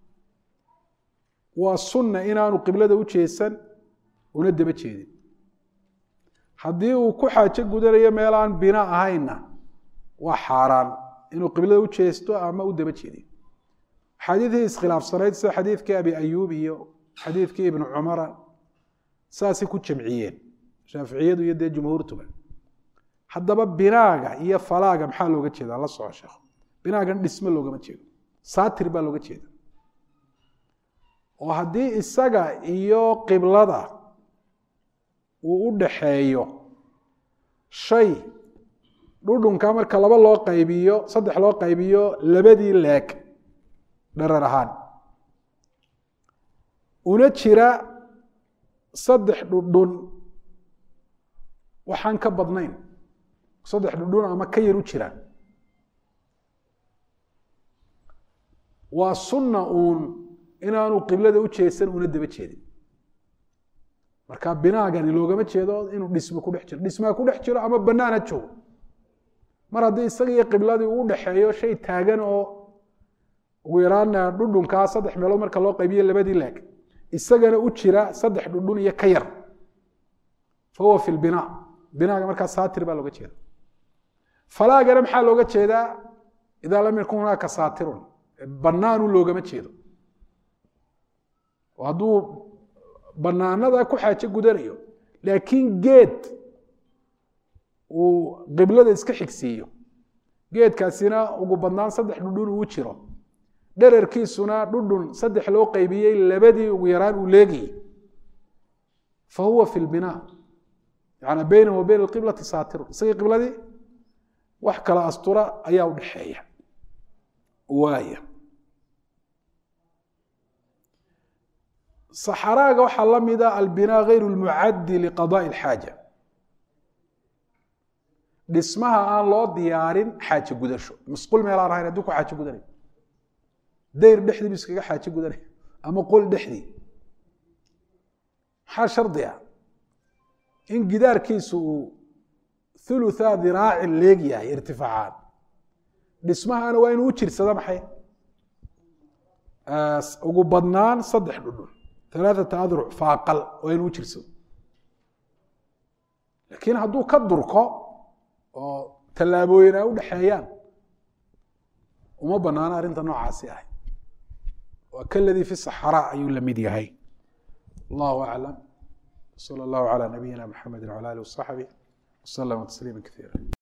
waa sunna inaanu qiblada u jeesan una daba jeedin haddii uu ku xaajo gudanayo meel aan bina ahaynna waa xaaraan inuu qiblada u jeesto ama u daba jeedin xadiidii iskhilaafsanayd sida xadiidkii abi ayuub iyo xadiidkii ibnu cumara saasay ku jamciyeen shaaficiyadu iyo dee jumhuurtuba haddaba binaaga iyo falaaga maxaa looga jeedaa la soco sheekh binaagan dhisme loogama jeedo saatir baa looga jeeda oo haddii isaga iyo qiblada uu u dhaxeeyo shay dhudhunka marka laba loo qaybiyo saddex loo qaybiyo labadii leeg dharar ahaan una jira saddex dhudhun waxaan ka badnayn saddex dhudhun ama ka yar u jiraan waa sunna uun inaanu qiblada u jeesan una daba jeedin marka binaagani loogama jeedo inuu dhismo ku dhex jiro dhismaa ku dhex jiro ama banaan ha joogo mar haddii isaga iyo qibladii uu dhexeeyo shay taagan oo ugu yaraan dhudhunkaa saddex meelood marka loo qaybiyo labadii laag isagana u jira saddex dhudhun iyo ka yar fa huwa fi lbinaa binaaga markaa saatir baa looga jeeda falaagana maxaa looga jeedaa idaa lam yakun hunaaka saatirun banaanu loogama jeedo oo hadduu banaanada ku xaajo gudanayo laakiin geed uu qiblada iska xigsiiyo geedkaasina ugu badnaan saddex dhudhun uu jiro dherarkiisuna dhudhun saddex loo qaybiyey labadii ugu yaraan uu leegayey fa huwa fi lbinaa yani baynahu wa bayna alqiblati saatirun isagii qibladii wax kala astura ayaa u dhexeeya waaya saxaraaga waxaa la mida albinaa gayru lmucaddi liqadaai alxaaja dhismaha aan loo diyaarin xaajo gudasho masquul meelaan ahayn hadduu ku xaajo gudanay dayr dhexdii bu iskaga xaajo gudanay ama qol dhexdii maxaa shardi ah in gidaarkiisu uu thulutha diraacin leeg yahay irtifaacaan dhismahana waa inuu u jirsado maxay ugu badnaan saddex dhudhun alaaata adruc faaqal waa inuu u jirsado laakiin hadduu ka durko oo tallaabooyin ay u dhexeeyaan uma banaano arrinta noocaasi ahay waa kaladii fi saxraa ayuu la mid yahay allahu aclam salى اllahu calى nabiyina mxamedi wعalى alih waصaxbih waslama tasliima kaiira